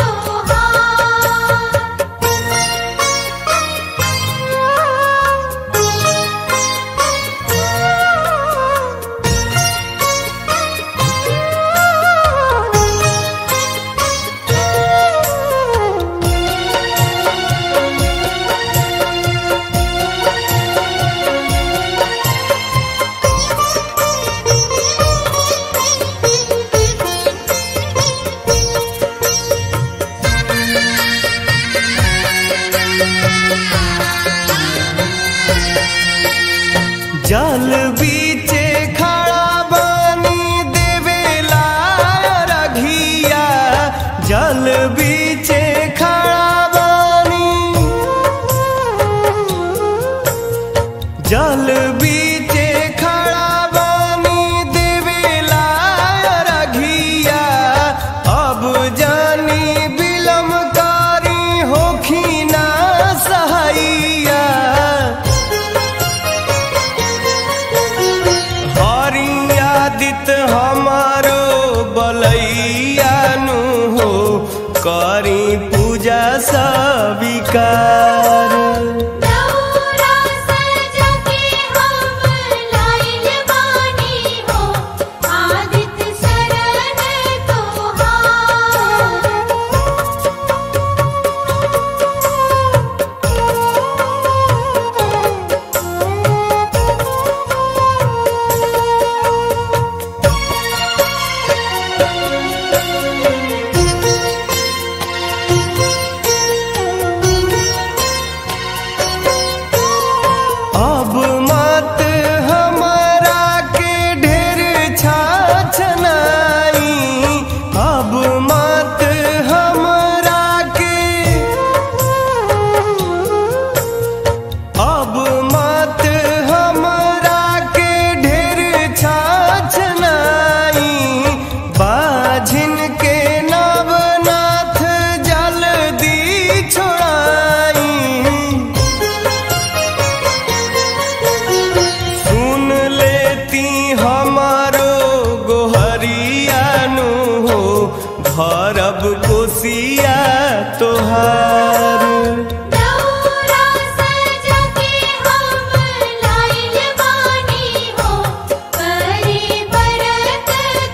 B: तोहार
A: जल बीचे खड़ा बानी देवेला रघिया जल बीचे खड़ा बानी जल बीचे खड़ा बानी देवेला रघिया अब जानी बिलम कारी होखिना सहैया हरियादित हमारो बलैया नु हो करी पूजा सविकार
B: दौरा सजा के हम लाइल बानी हो आदित्य शरण तोहार
A: अब मत हमारा के ढेर छाछनाई अब मत हमरा के अब मत हमरा के ढेर छाछनाई बाझिन के नवनाथ जल्दी छोड़ाई सुन लेती हमारो गोहरियानु हो भरब कोसिया तोहार
B: दौरा सजा के हम लाइल बानी हो करी बरत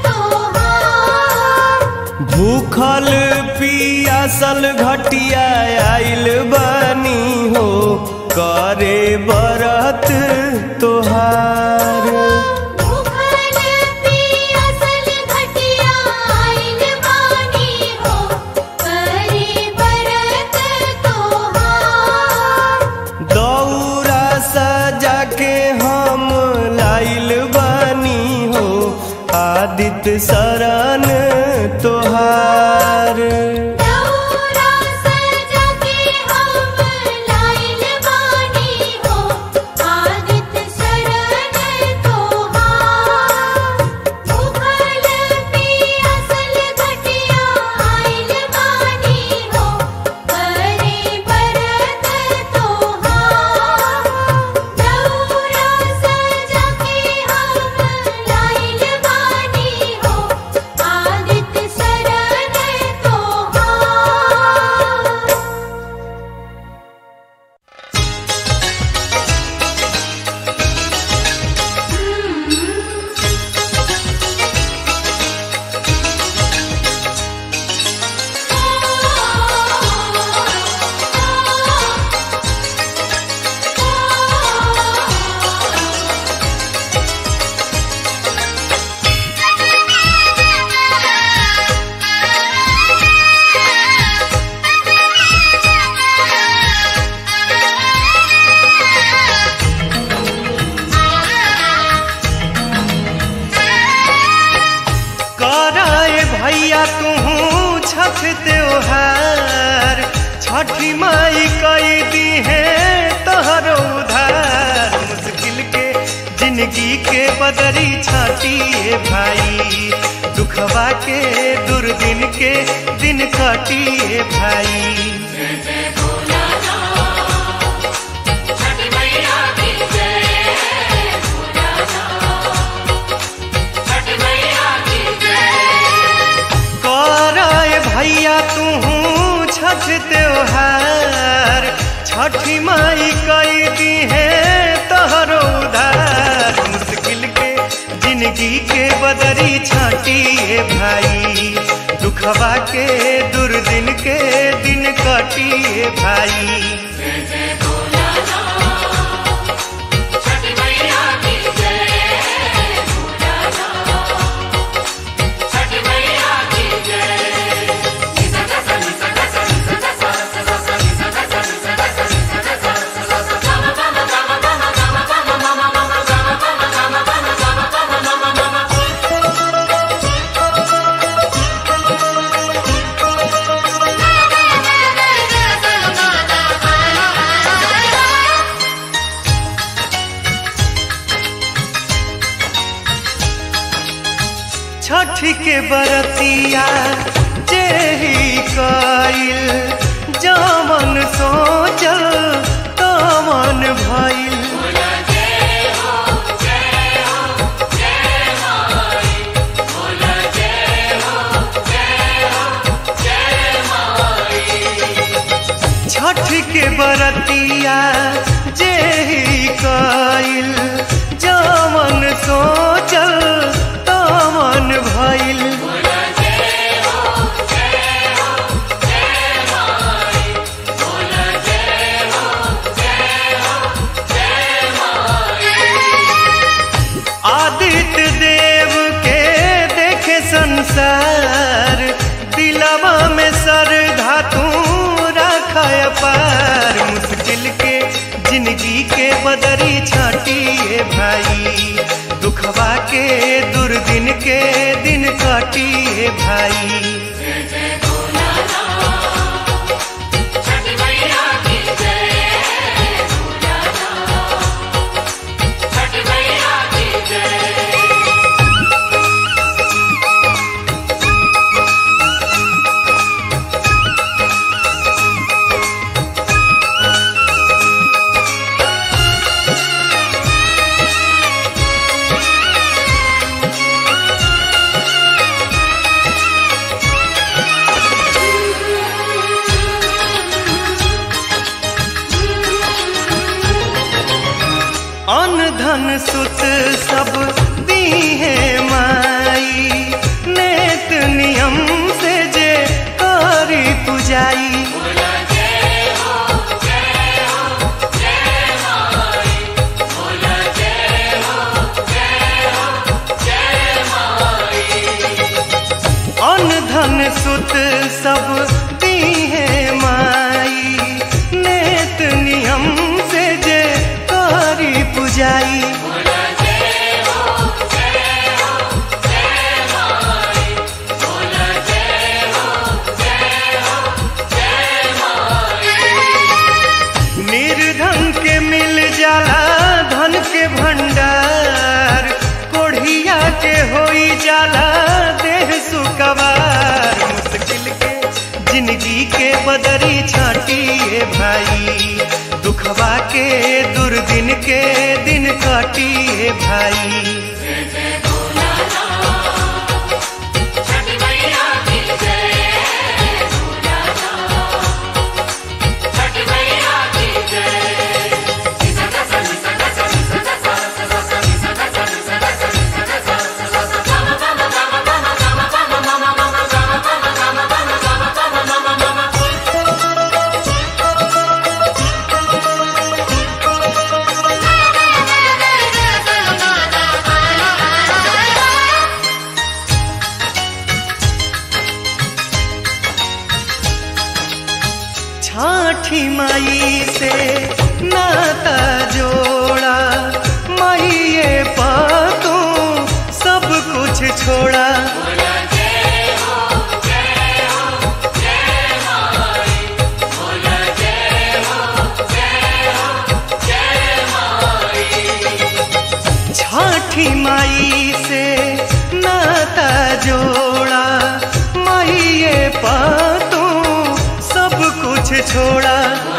B: तोहार
A: भूखल पियासल घटिया आइल बानी हो करे बरत तोहार
B: भूखल पियासल घटिया आइल बानी हो करी बरत तोहार
A: दौरा सजा के हम लाइल बानी हो आदित्य शरण तोहार
B: तोहार
A: छठी माई कई दी है तोहरो उधार मुश्किल के जिंदगी के बदरी छाटिए भाई दुखवा के दुर्दिन के दिन कटिए भाई कराए भैया तू छठ त्योहार छठी माई कई दी है तोहरो उधार मुश्किल के जिंदगी के बदरी छाटिए भाई दुखवा के दुर्दिन के दिन कटिए भाई छठ के बरतिया जेही कइल जमन सोचल तमन भइल छठ के बरतिया जेही कइल जमन सोचल तमन भइल आदित्य देव के देखे संसार दिलवा में सर धातु रखाय पार मुश्किल के जिंदगी के बदरी छाटिए भाई दुखवा के दुर्दिन के दिन काटिए भाई अन धन सुत सब दी है माई नेत नियम से जे करी पुजाई अन धन सुत सब दी है माई नेत नियम से जे करी पुजाई निर्धन के मिल जाला धन के भंडार कोढ़िया के होई जाला देह सुकवार मुश्किल के जिंदगी के बदरी छाटिए भाई दुखवा के दुर्दिन के दिन काटिए भाई
B: Thank you.
A: छठी माई से नाता जोड़ा माइये पा तू सब कुछ छोड़ा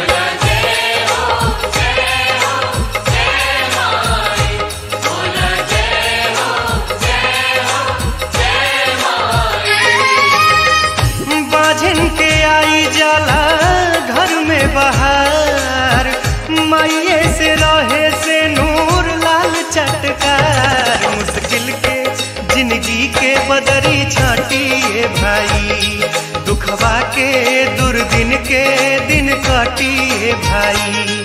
A: बाझन के आई जाला घर में बाहर माइये से रहे से नूर लाल चटकार मुश्किल के जिंदगी के बदरी छाटिए भाई दुखवा के दुर्दिन के दिन काटिए भाई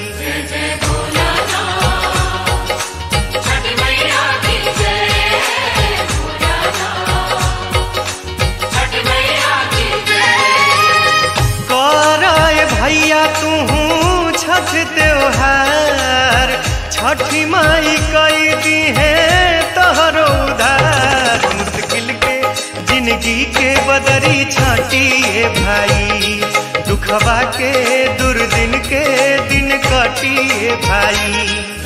A: कराए भैया तू छठ त्योहार छठी माई कई दी है तोहरो उधार मुश्किल के जिंदगी के बदरी छाटिए भाई दुखवा के दुर्दिन के दिन काटिए भाई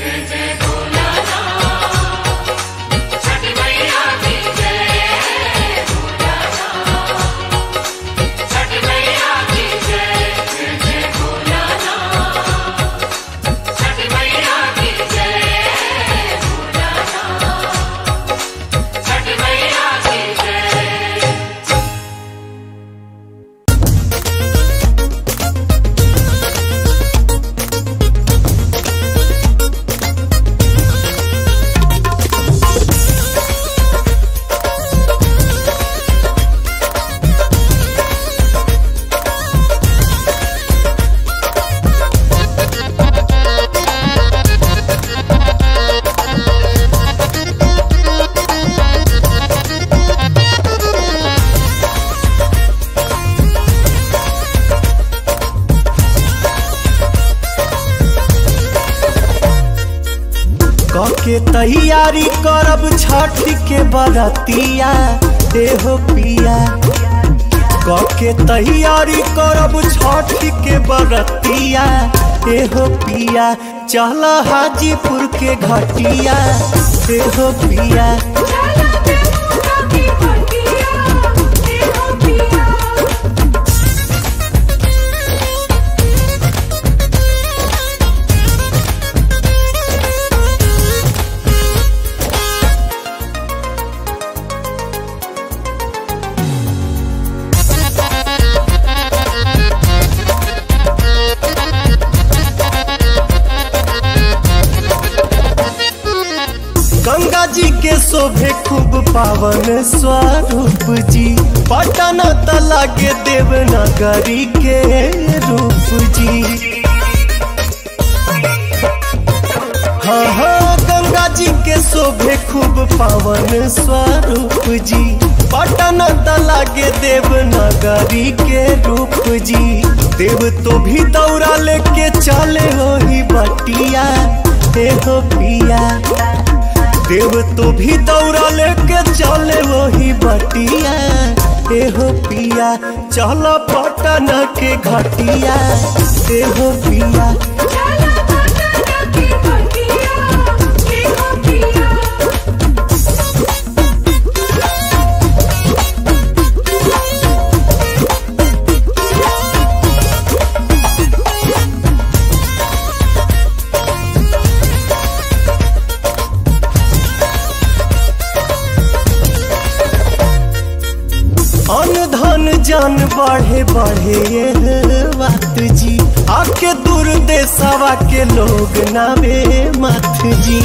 A: के तैयारी करब छठ के बरतिया देहो पिया के तैयारी करब छठ के बरतिया एहो पिया चल हाजीपुर के घटिया एहो पिया गंगा जी के शोभे खूब पावन स्वरूप जी पटन तला के देवनगरी के रूप जी हाँ हाँ गंगा जी के शोभे खूब पावन स्वरूप जी पटन तला के देवनगरी के रूप जी देव तो भी दौड़ा लेके चले हो ही बटिया हे हो पिया देव तो भी दौड़ा लेके चले वही बटिया एहो पिया चल पटन के घटिया एहो पिया अन धन जन बढ़े बढ़े ये बात जी आके दूर देशवा के लोग नावे मत जी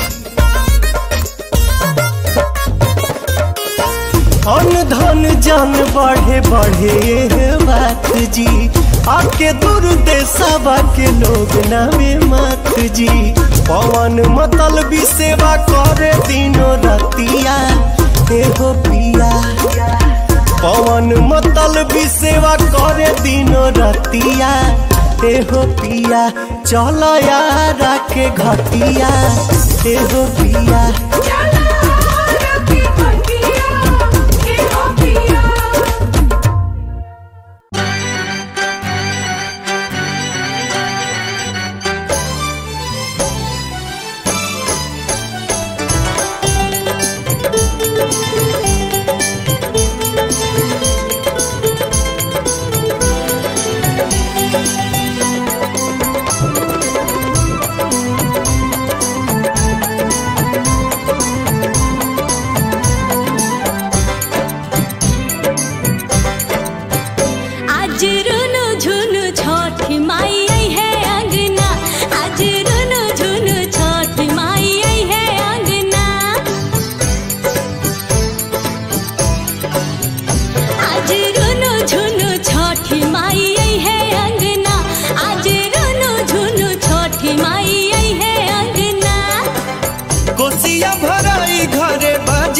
A: अन धन जन बढ़े बढ़े ये बात जी आके दूर देशवा के लोग नावे मत जी पवन मतल भी सेवा करे दिनो रतिया एहो पिया पवन मतल भी सेवा करे दिनो रतिया एहो पिया चल यारा के घटिया एहो पिया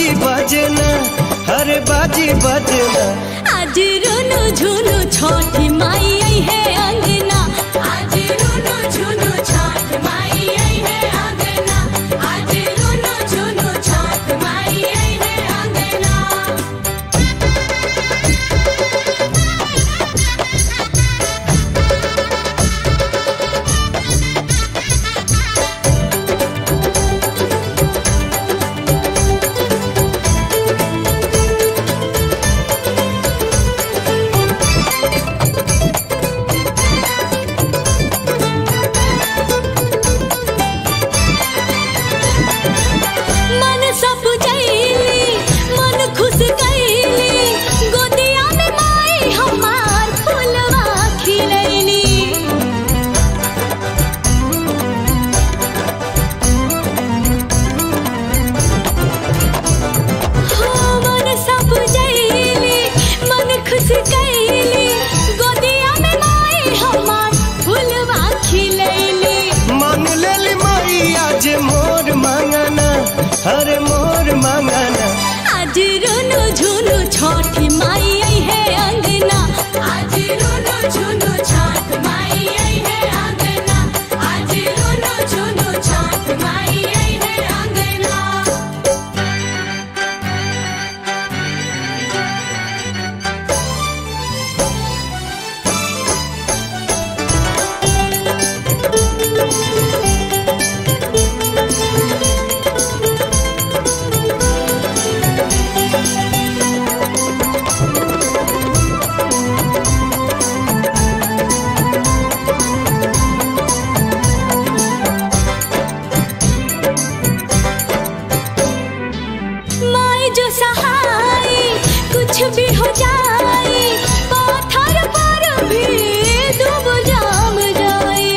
A: बाजी बजना हरे बाजी बजना
B: आज रुनु झुनु छोटी माई आई है अंगना आज रुनु झुनु छोट माई आई है अंगना आज रुनु झुनु छोट माई आई है अंगना मन सब जैली मन खुश गैली गोदिया में माई हमार फुलवा खिलैली हो मन सब जैली मन खुश गैली गोदिया में माई हमार फुलवा खिलैली
A: मांग लेली माई आज मोर मांगना हरे मोर मांगना
B: आज रुनु झुनु छोटी माई आई है अंगना आज रुनु झुनु छोट माई आई है अंगना आज रुनु झुनु छोट माई आई है अंगना माई जो सहाय कुछ भी हो जाए पत्थर पर भी डूब जाम जाए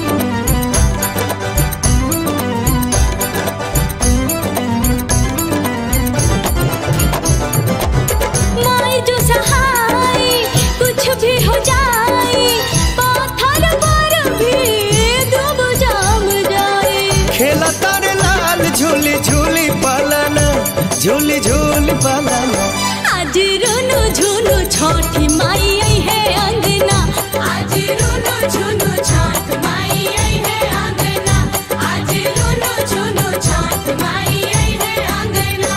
B: माई जो सहाय कुछ भी हो जाए पत्थर पर भी डूब जाम जाए
A: खेला तारे लाल झूली झूली पालना झूली झूली पालना
B: आज रुनु झुनु छोटी माई आई है अंगना आज रुनु झुनु छोट माई आई है अंगना आज रुनु झुनु छोट माई आई है अंगना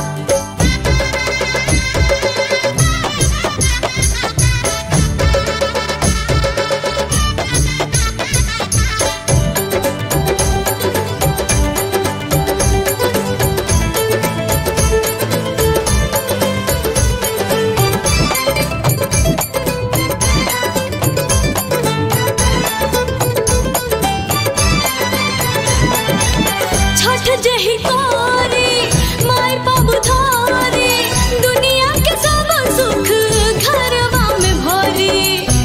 B: छठ जही कोरी माय बाबू धोरी दुनिया के सब सुख घरवा में भरी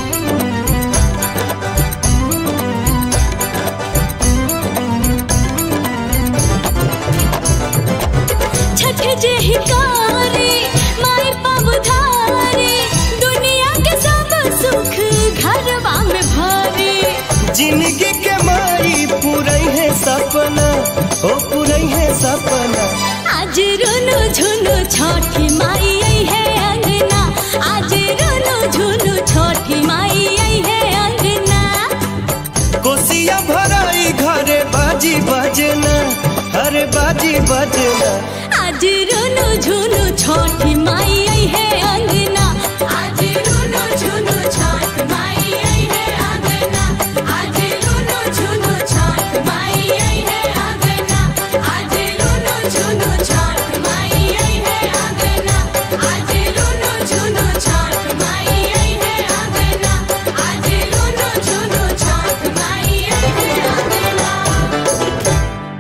B: छठ जही कोरी माय बाबू धोरी दुनिया के सब सुख घरवा में भरी
A: जिंदगी के माई पूरई है सपना ओ पूरई है सपना
B: आज रुनु झुनु छोटी माई आई है अंगना आज रुनु झुनु छोटी माई आई है अंगना
A: कोसिया भराई घरे बाजी बजना हरे बाजी बजना
B: आज रुनु झुनु छोटी माई आई है अंगना आज रुनु झुनु छोट माई आई है अंगना आज रुनु झुनु छोट माई आई है अंगना आज रुनु झुनु छोट माई आई है अंगना आज रुनु झुनु छोट माई आई है अंगना आज रुनु झुनु छोट माई आई है अंगना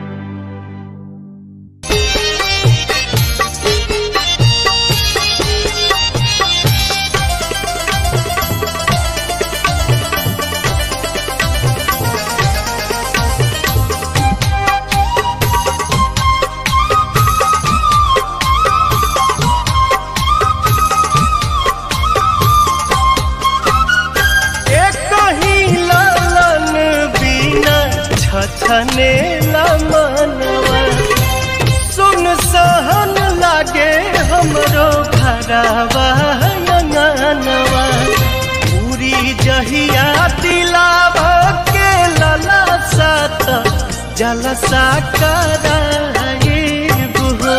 A: एक ही लालन बिना छछने ला मनवा सुन सुन सहन लागे हमरो घरवा अंगनवा पूरी जहिया दिलावा के लला सात जलसा कराए बुहो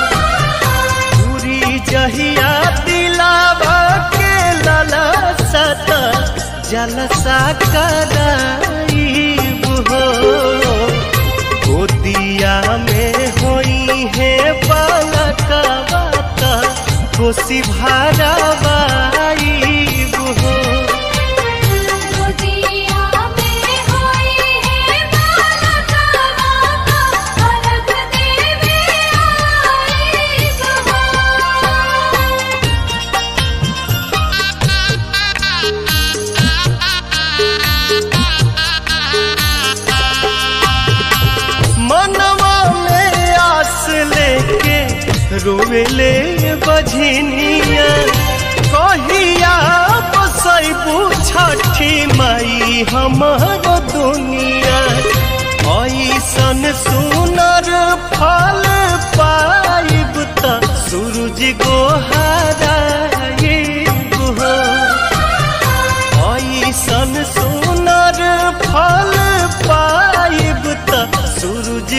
A: पूरी जहिया दिलावा के लला सात जलसा कराई बुहो गोदिया में होई है बालका बाता खुशी भरावाई बुहो
B: गोदिया में होई है बालका बाता अलग देवे आई गवा
A: मनवा में आस लेके रोवेले बझनिया कहिया बसैबू छठी माई हमार दुनिया ऐसन सुनर फल पाइब त सूरज गोहाराइब हो ऐसन सुनर फल पाइब त सूरज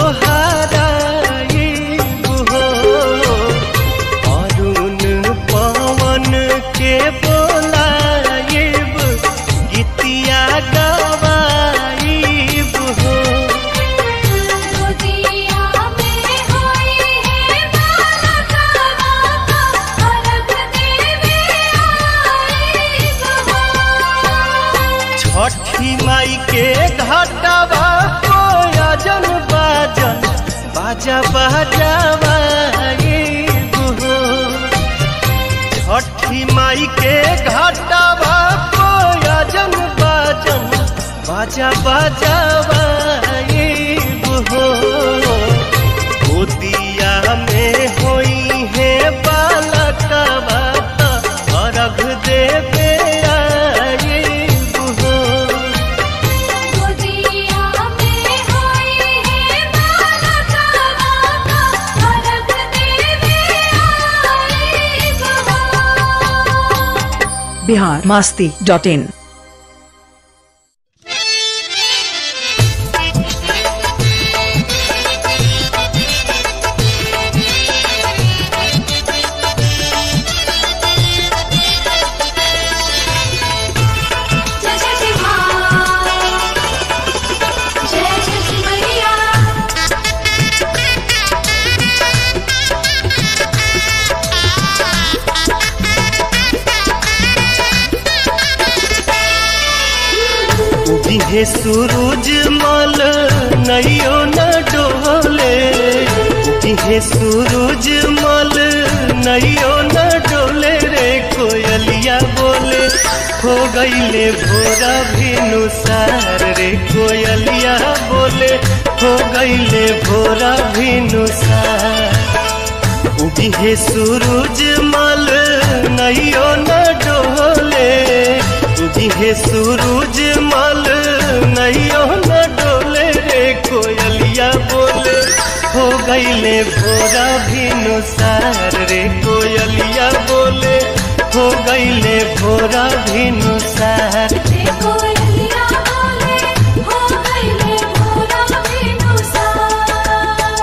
A: गोहाराइब हो अरुण पवन के बोलाइब गीतिया गवाइब हो
B: गोदिया में होई है बालका बाता अलग देवे आई गवा
A: छठी माई के घाटवा कोयजन बाजन बाजा बाजावा ये गुहो छठी माई के घाटवा कोयजन बाजन बाजा बाजावा ये गुहो गोदिया में होई है बालका बाता अर्घ देवे आए गुहो
B: गोदिया में होई है बालका बाता अलग देवे आई गवा
E: बिहार मास्ती डॉट इन
B: जय छठी माँ जय छठी मैया
A: उगिहे सूरज मल नैयो न डोले उगिहे सूरज मल नैयो न डोले रे कोयलिया बोले हो गईले भोरा भिनुसार रे कोयलिया बोले हो गईले भोरा भिनुसार उगिहे सूरज मल नैयो न डोले उगिहे सूरज मल नैयो न डोले रे कोयलिया बोले हो गईले भोरा भिनुसार रे कोयलिया बोले हो गईले भोरा भिनुसार
B: देखो अलिया बोले हो गईले भोरा बिनुसार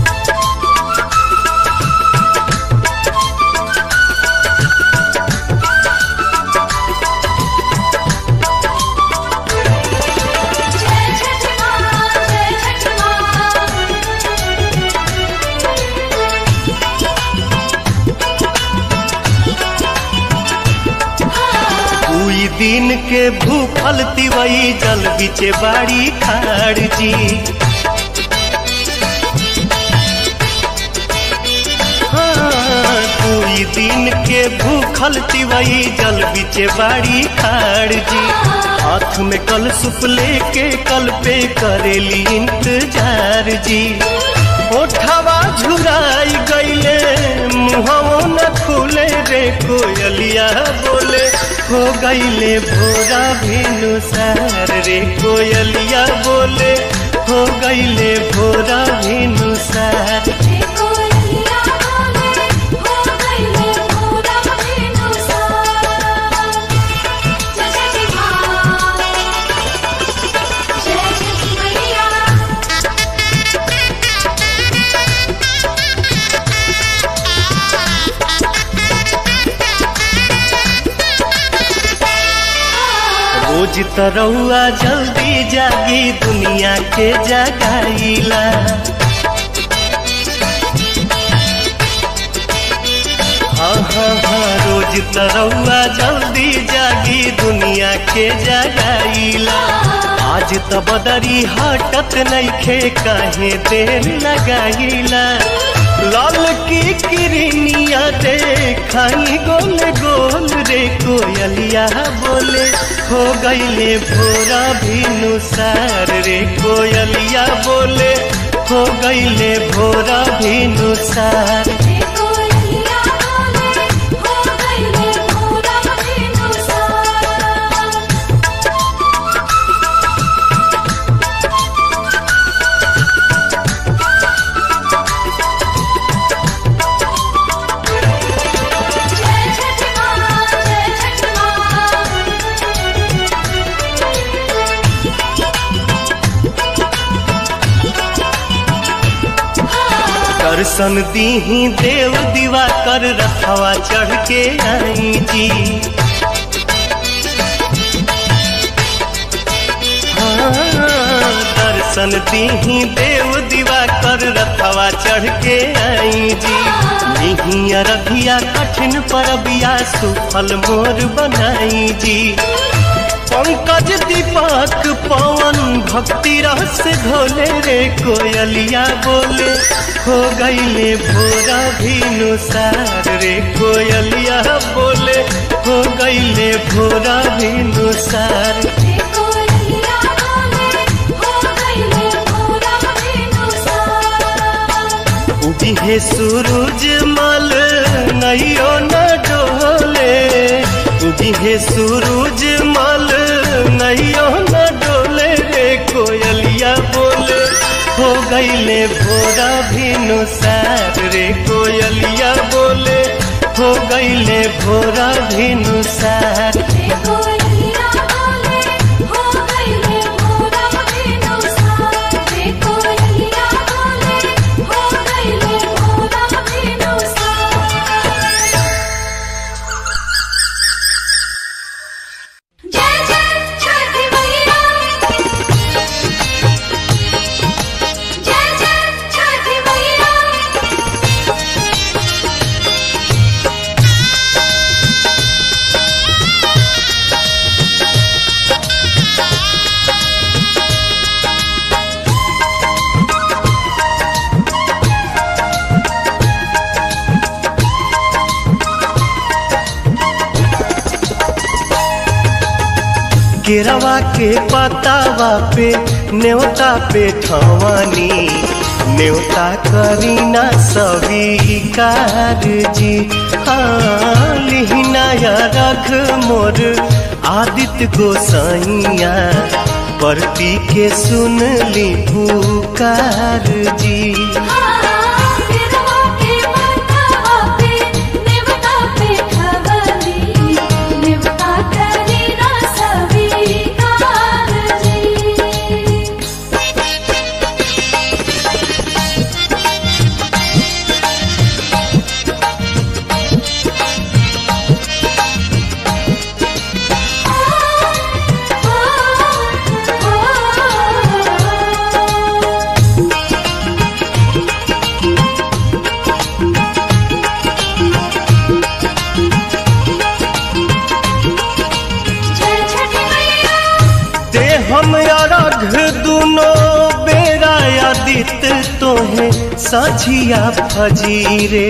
B: जय छठी माँ जय छठी माँ
A: दुई दिन के भूखल तिवई जल बिचे बाड़ी खाड़ जी हाँ, दुई दिन के भूखल तिवई जल बिचे बाड़ी खाड़ जी हाथ में कल सुप लेके कल पे करेली इंतजार जी ओठवा झुराई गईले मुहवो न खुले रे कोयलिया बोले हो गईले भोरा भिनुसार रे कोयलिया बोले हो गईले भोरा भिनुसार
B: देखो
A: रोज तरौआ जल्दी जागी दुनिया के जगाईला हाँ हाँ हाँ रोज तरौआ जल्दी जागी दुनिया के जगाईला आज त बदरी हटत नइखे काहे देर लगाईला लाल की किरनिया देखाई गोल गोल रे कोयलिया बोले हो गईले भोरा भिनुसार रे कोयलिया बोले हो गईले भोरा भिनुसार
B: कोयलिया बोले हो गईले भोरा भिनुसार जय छठ माँ जय छठ माँ
A: दर्शन दीही देव दीवा कर रखवा चढ़ के आई जी हाँ, दर्शन दीही देव दीवा कर रखवा चढ़ के आई जी निही अरबिया कठिन परबिया सुफल मोर बनाई जी पंकज दीपक पवन भक्ति रस घोले रे कोयलिया बोले हो गईले भोरा भिनुसार रे कोयलिया बोले हो गईले भोरा भिनुसार
B: कोयलिया बोले हो गईले भोरा भिनुसार
A: उगी है सूरज मल नैयो न डोले उगी है सूरज मल नैयो न डोले रे कोयलिया बोले हो गईले भोरा भिनुसार रे कोयलिया बोले हो गईले भोरा भिनुसार
B: कोयलिया बोले हो गईले भोरा भिनुसार कोयलिया बोले हो गईले भोरा भिनुसार जय जय छठ मैया जय जय छठ मैया
A: केरवा के पतावा पे न्योता पे ठवानी न्योता करीना स्वीकार जी हाँ लिहिना या रख मोर आदित्य गोसाइया परती के सुन ली पुकार जी
B: केरवा के माथा पे नेवता पे खवली नेवता करी ना स्वीकार जी जय छठ मैया
A: ते हम अरघ दुनो बेरा आदित तोहे साझिया फजीरे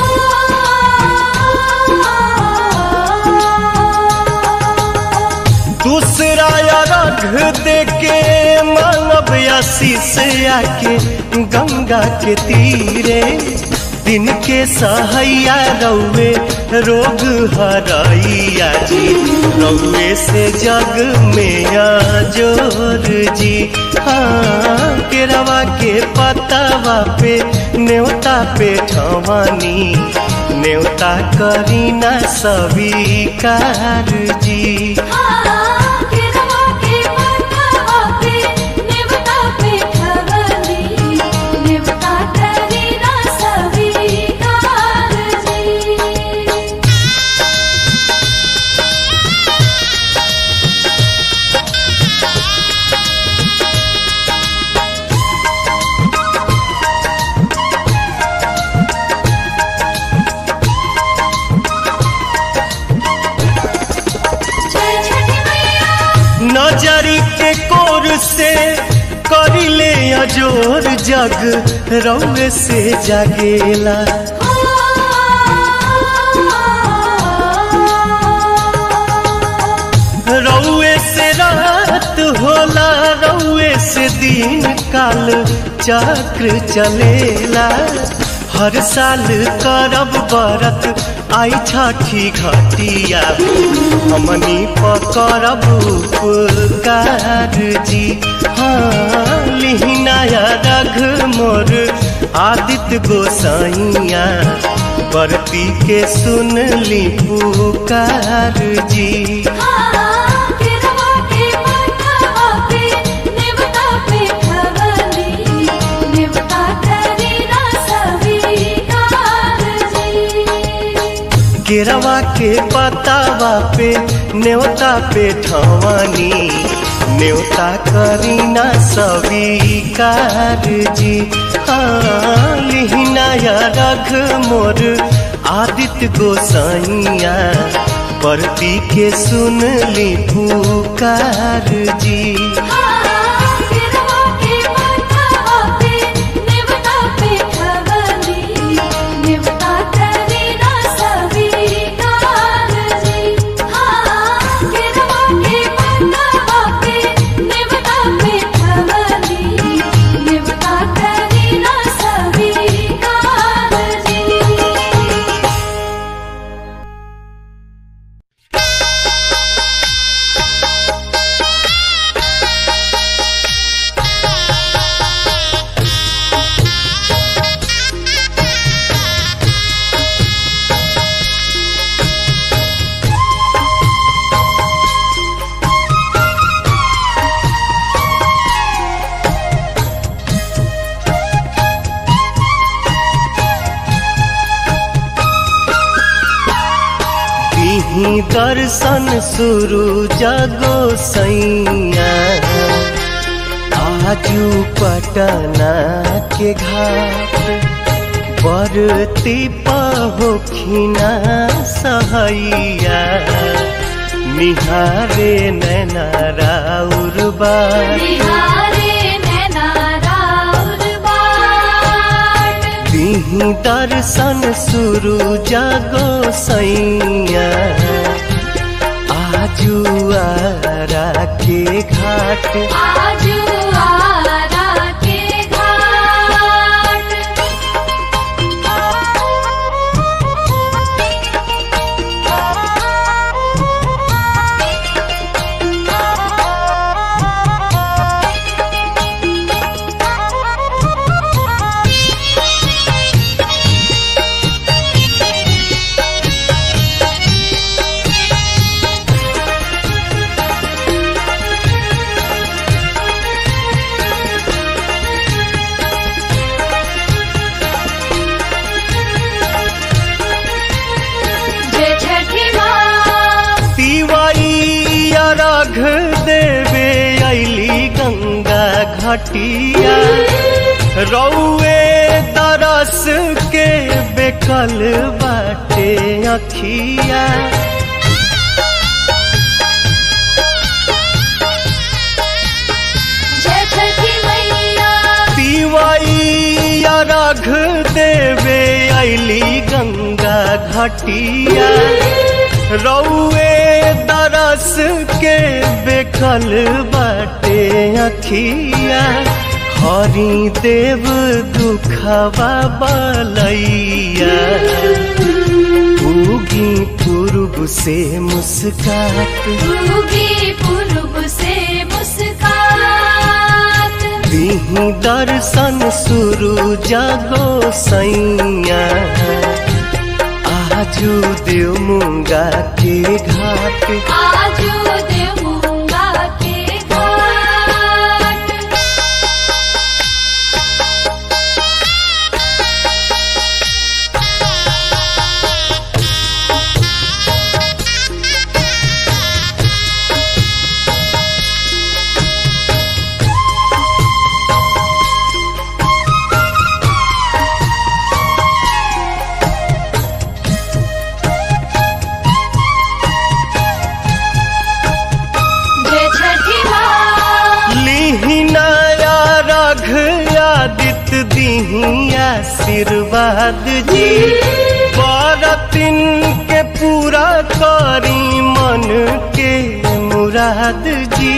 A: दूसरा अरघ देके मानव आशीष आके गंगा के तीरे दिन के सहैया रौवे रोग हरैया जी रौवे से जग में जोर जी हाँ केरवा के पतावा पे न्योता पे ठवानी न्योता करीना स्वीकार जी
B: केरवा के माथा पे नेवता पे खवली नेवता करी ना स्वीकार जी
A: अजोर जग रौए से जागेला रौए से रात होला रौए से दिन काल चक्र चलेला हर साल करब बरत आई छठी घटिया हमनी पकड़ब उपकार जी हाँ लिहिनाया रघ मोर आदित्य गोसाइया बरती के सुन ली पुकार जी केरवा के पतावा पे न्योता पे ठवानी न्योता करीना स्वीकार जी हाँ लिहिनाया रघ मोर आदित्य गोसाइया परती के सुन ली पुकार जी ही दर्शन शुरू जगो सैया आजू पटना के घाट बरती पहोखिना सहैया निहारे नैना राउर बार दिही दर्शन शुरू जागो सैया आजू आरा के घाट
B: आजू आरा के घाट जय छठी माँ
A: तिवाई अर्घ देवे ऐली गंगा घटिया रौए तरस के बेकल बाटे अखिया
B: जय छठी मैया
A: तिवाई अर्घ देवे ऐली गंगा घटिया रौए दरस के बेकल बाटे अखिया हरि देव दुखवा बलैया उगी पूर्व से मुस्कात
B: उगी पूर्व से मुस्कात
A: दिही दर्शन शुरू जागो सैया आजू देव मुंगा के घाट
B: आजू देवूंगा के घाट
A: दीही आशीर्वाद जी बरतिन के पूरा करी मन के मुराद जी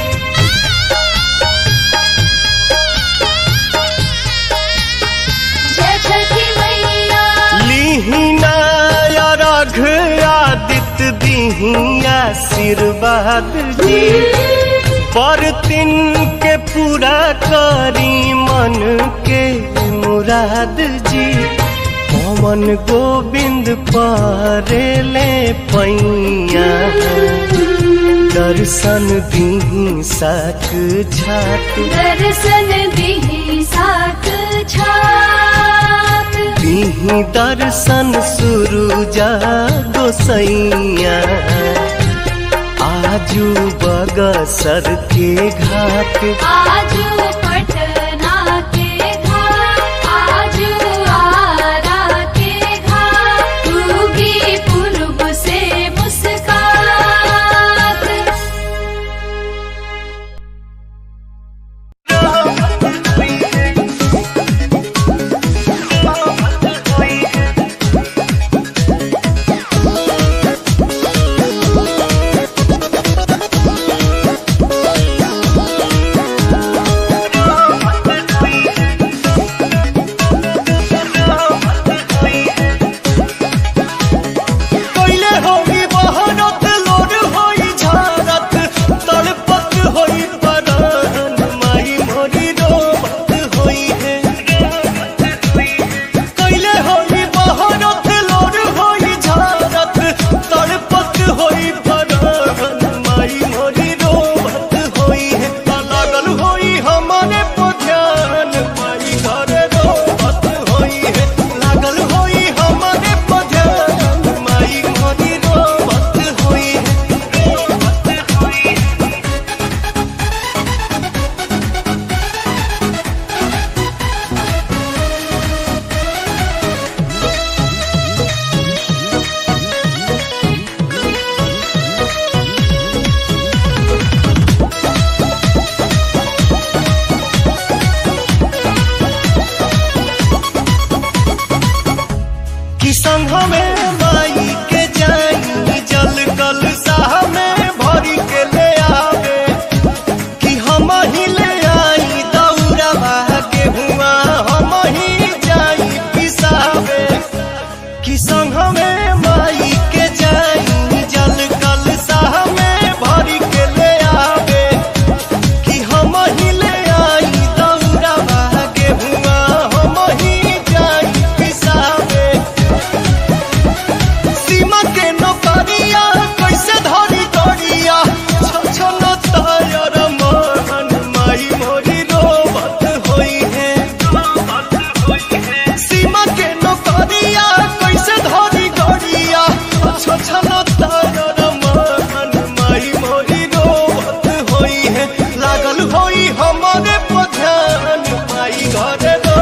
B: जय छठी मैया
A: लीहिना रघ आदित्य दीही आशीर्वाद जी बरतिन के पूरा करी मन के मुराद जी पवन गोविंद परेले पैया दर्शन दीही साक झाक
B: दर्शन दिही साक छाक
A: दीही दर्शन सुरुजा गोसैया आजू बगसर के घाट
B: आजू पटना के घाट आजू आरा के घाट उगी पूर्व से मुस्कात
A: कैले होई बहरत लोर होई झारत तड़पत होई परान माई मोरी रोबत होई है कैले होई बहरत लोर होई झारत तड़पत होई परान माई मोरी रोबत होई है ता लागल होई हमारे पध्यान माई घरे रोबत होई है लागल होई हमारे पध्यान माई मोरी रोबत होई है कि संग में माई के जाई जल कल साह में भरी के ले आवे कि हम ही ले आई दौड़ा के हुआ हम ही जाई पिसावे कि संग में माई के जाई जल कल साह में भरी के ले आवे कि हम ही ले आई दौड़ा के हुआ हम ही जाई पिसावे सीमा के नौकरिया कैसे धरी करिया छछन तायर मन माई मोरी रोबत होई है सीमा के नौकरिया कैसे धरी करिया छछन तायर मन माई मोरी रोबत होई है लागल होई हमारे पध्यान माई घरे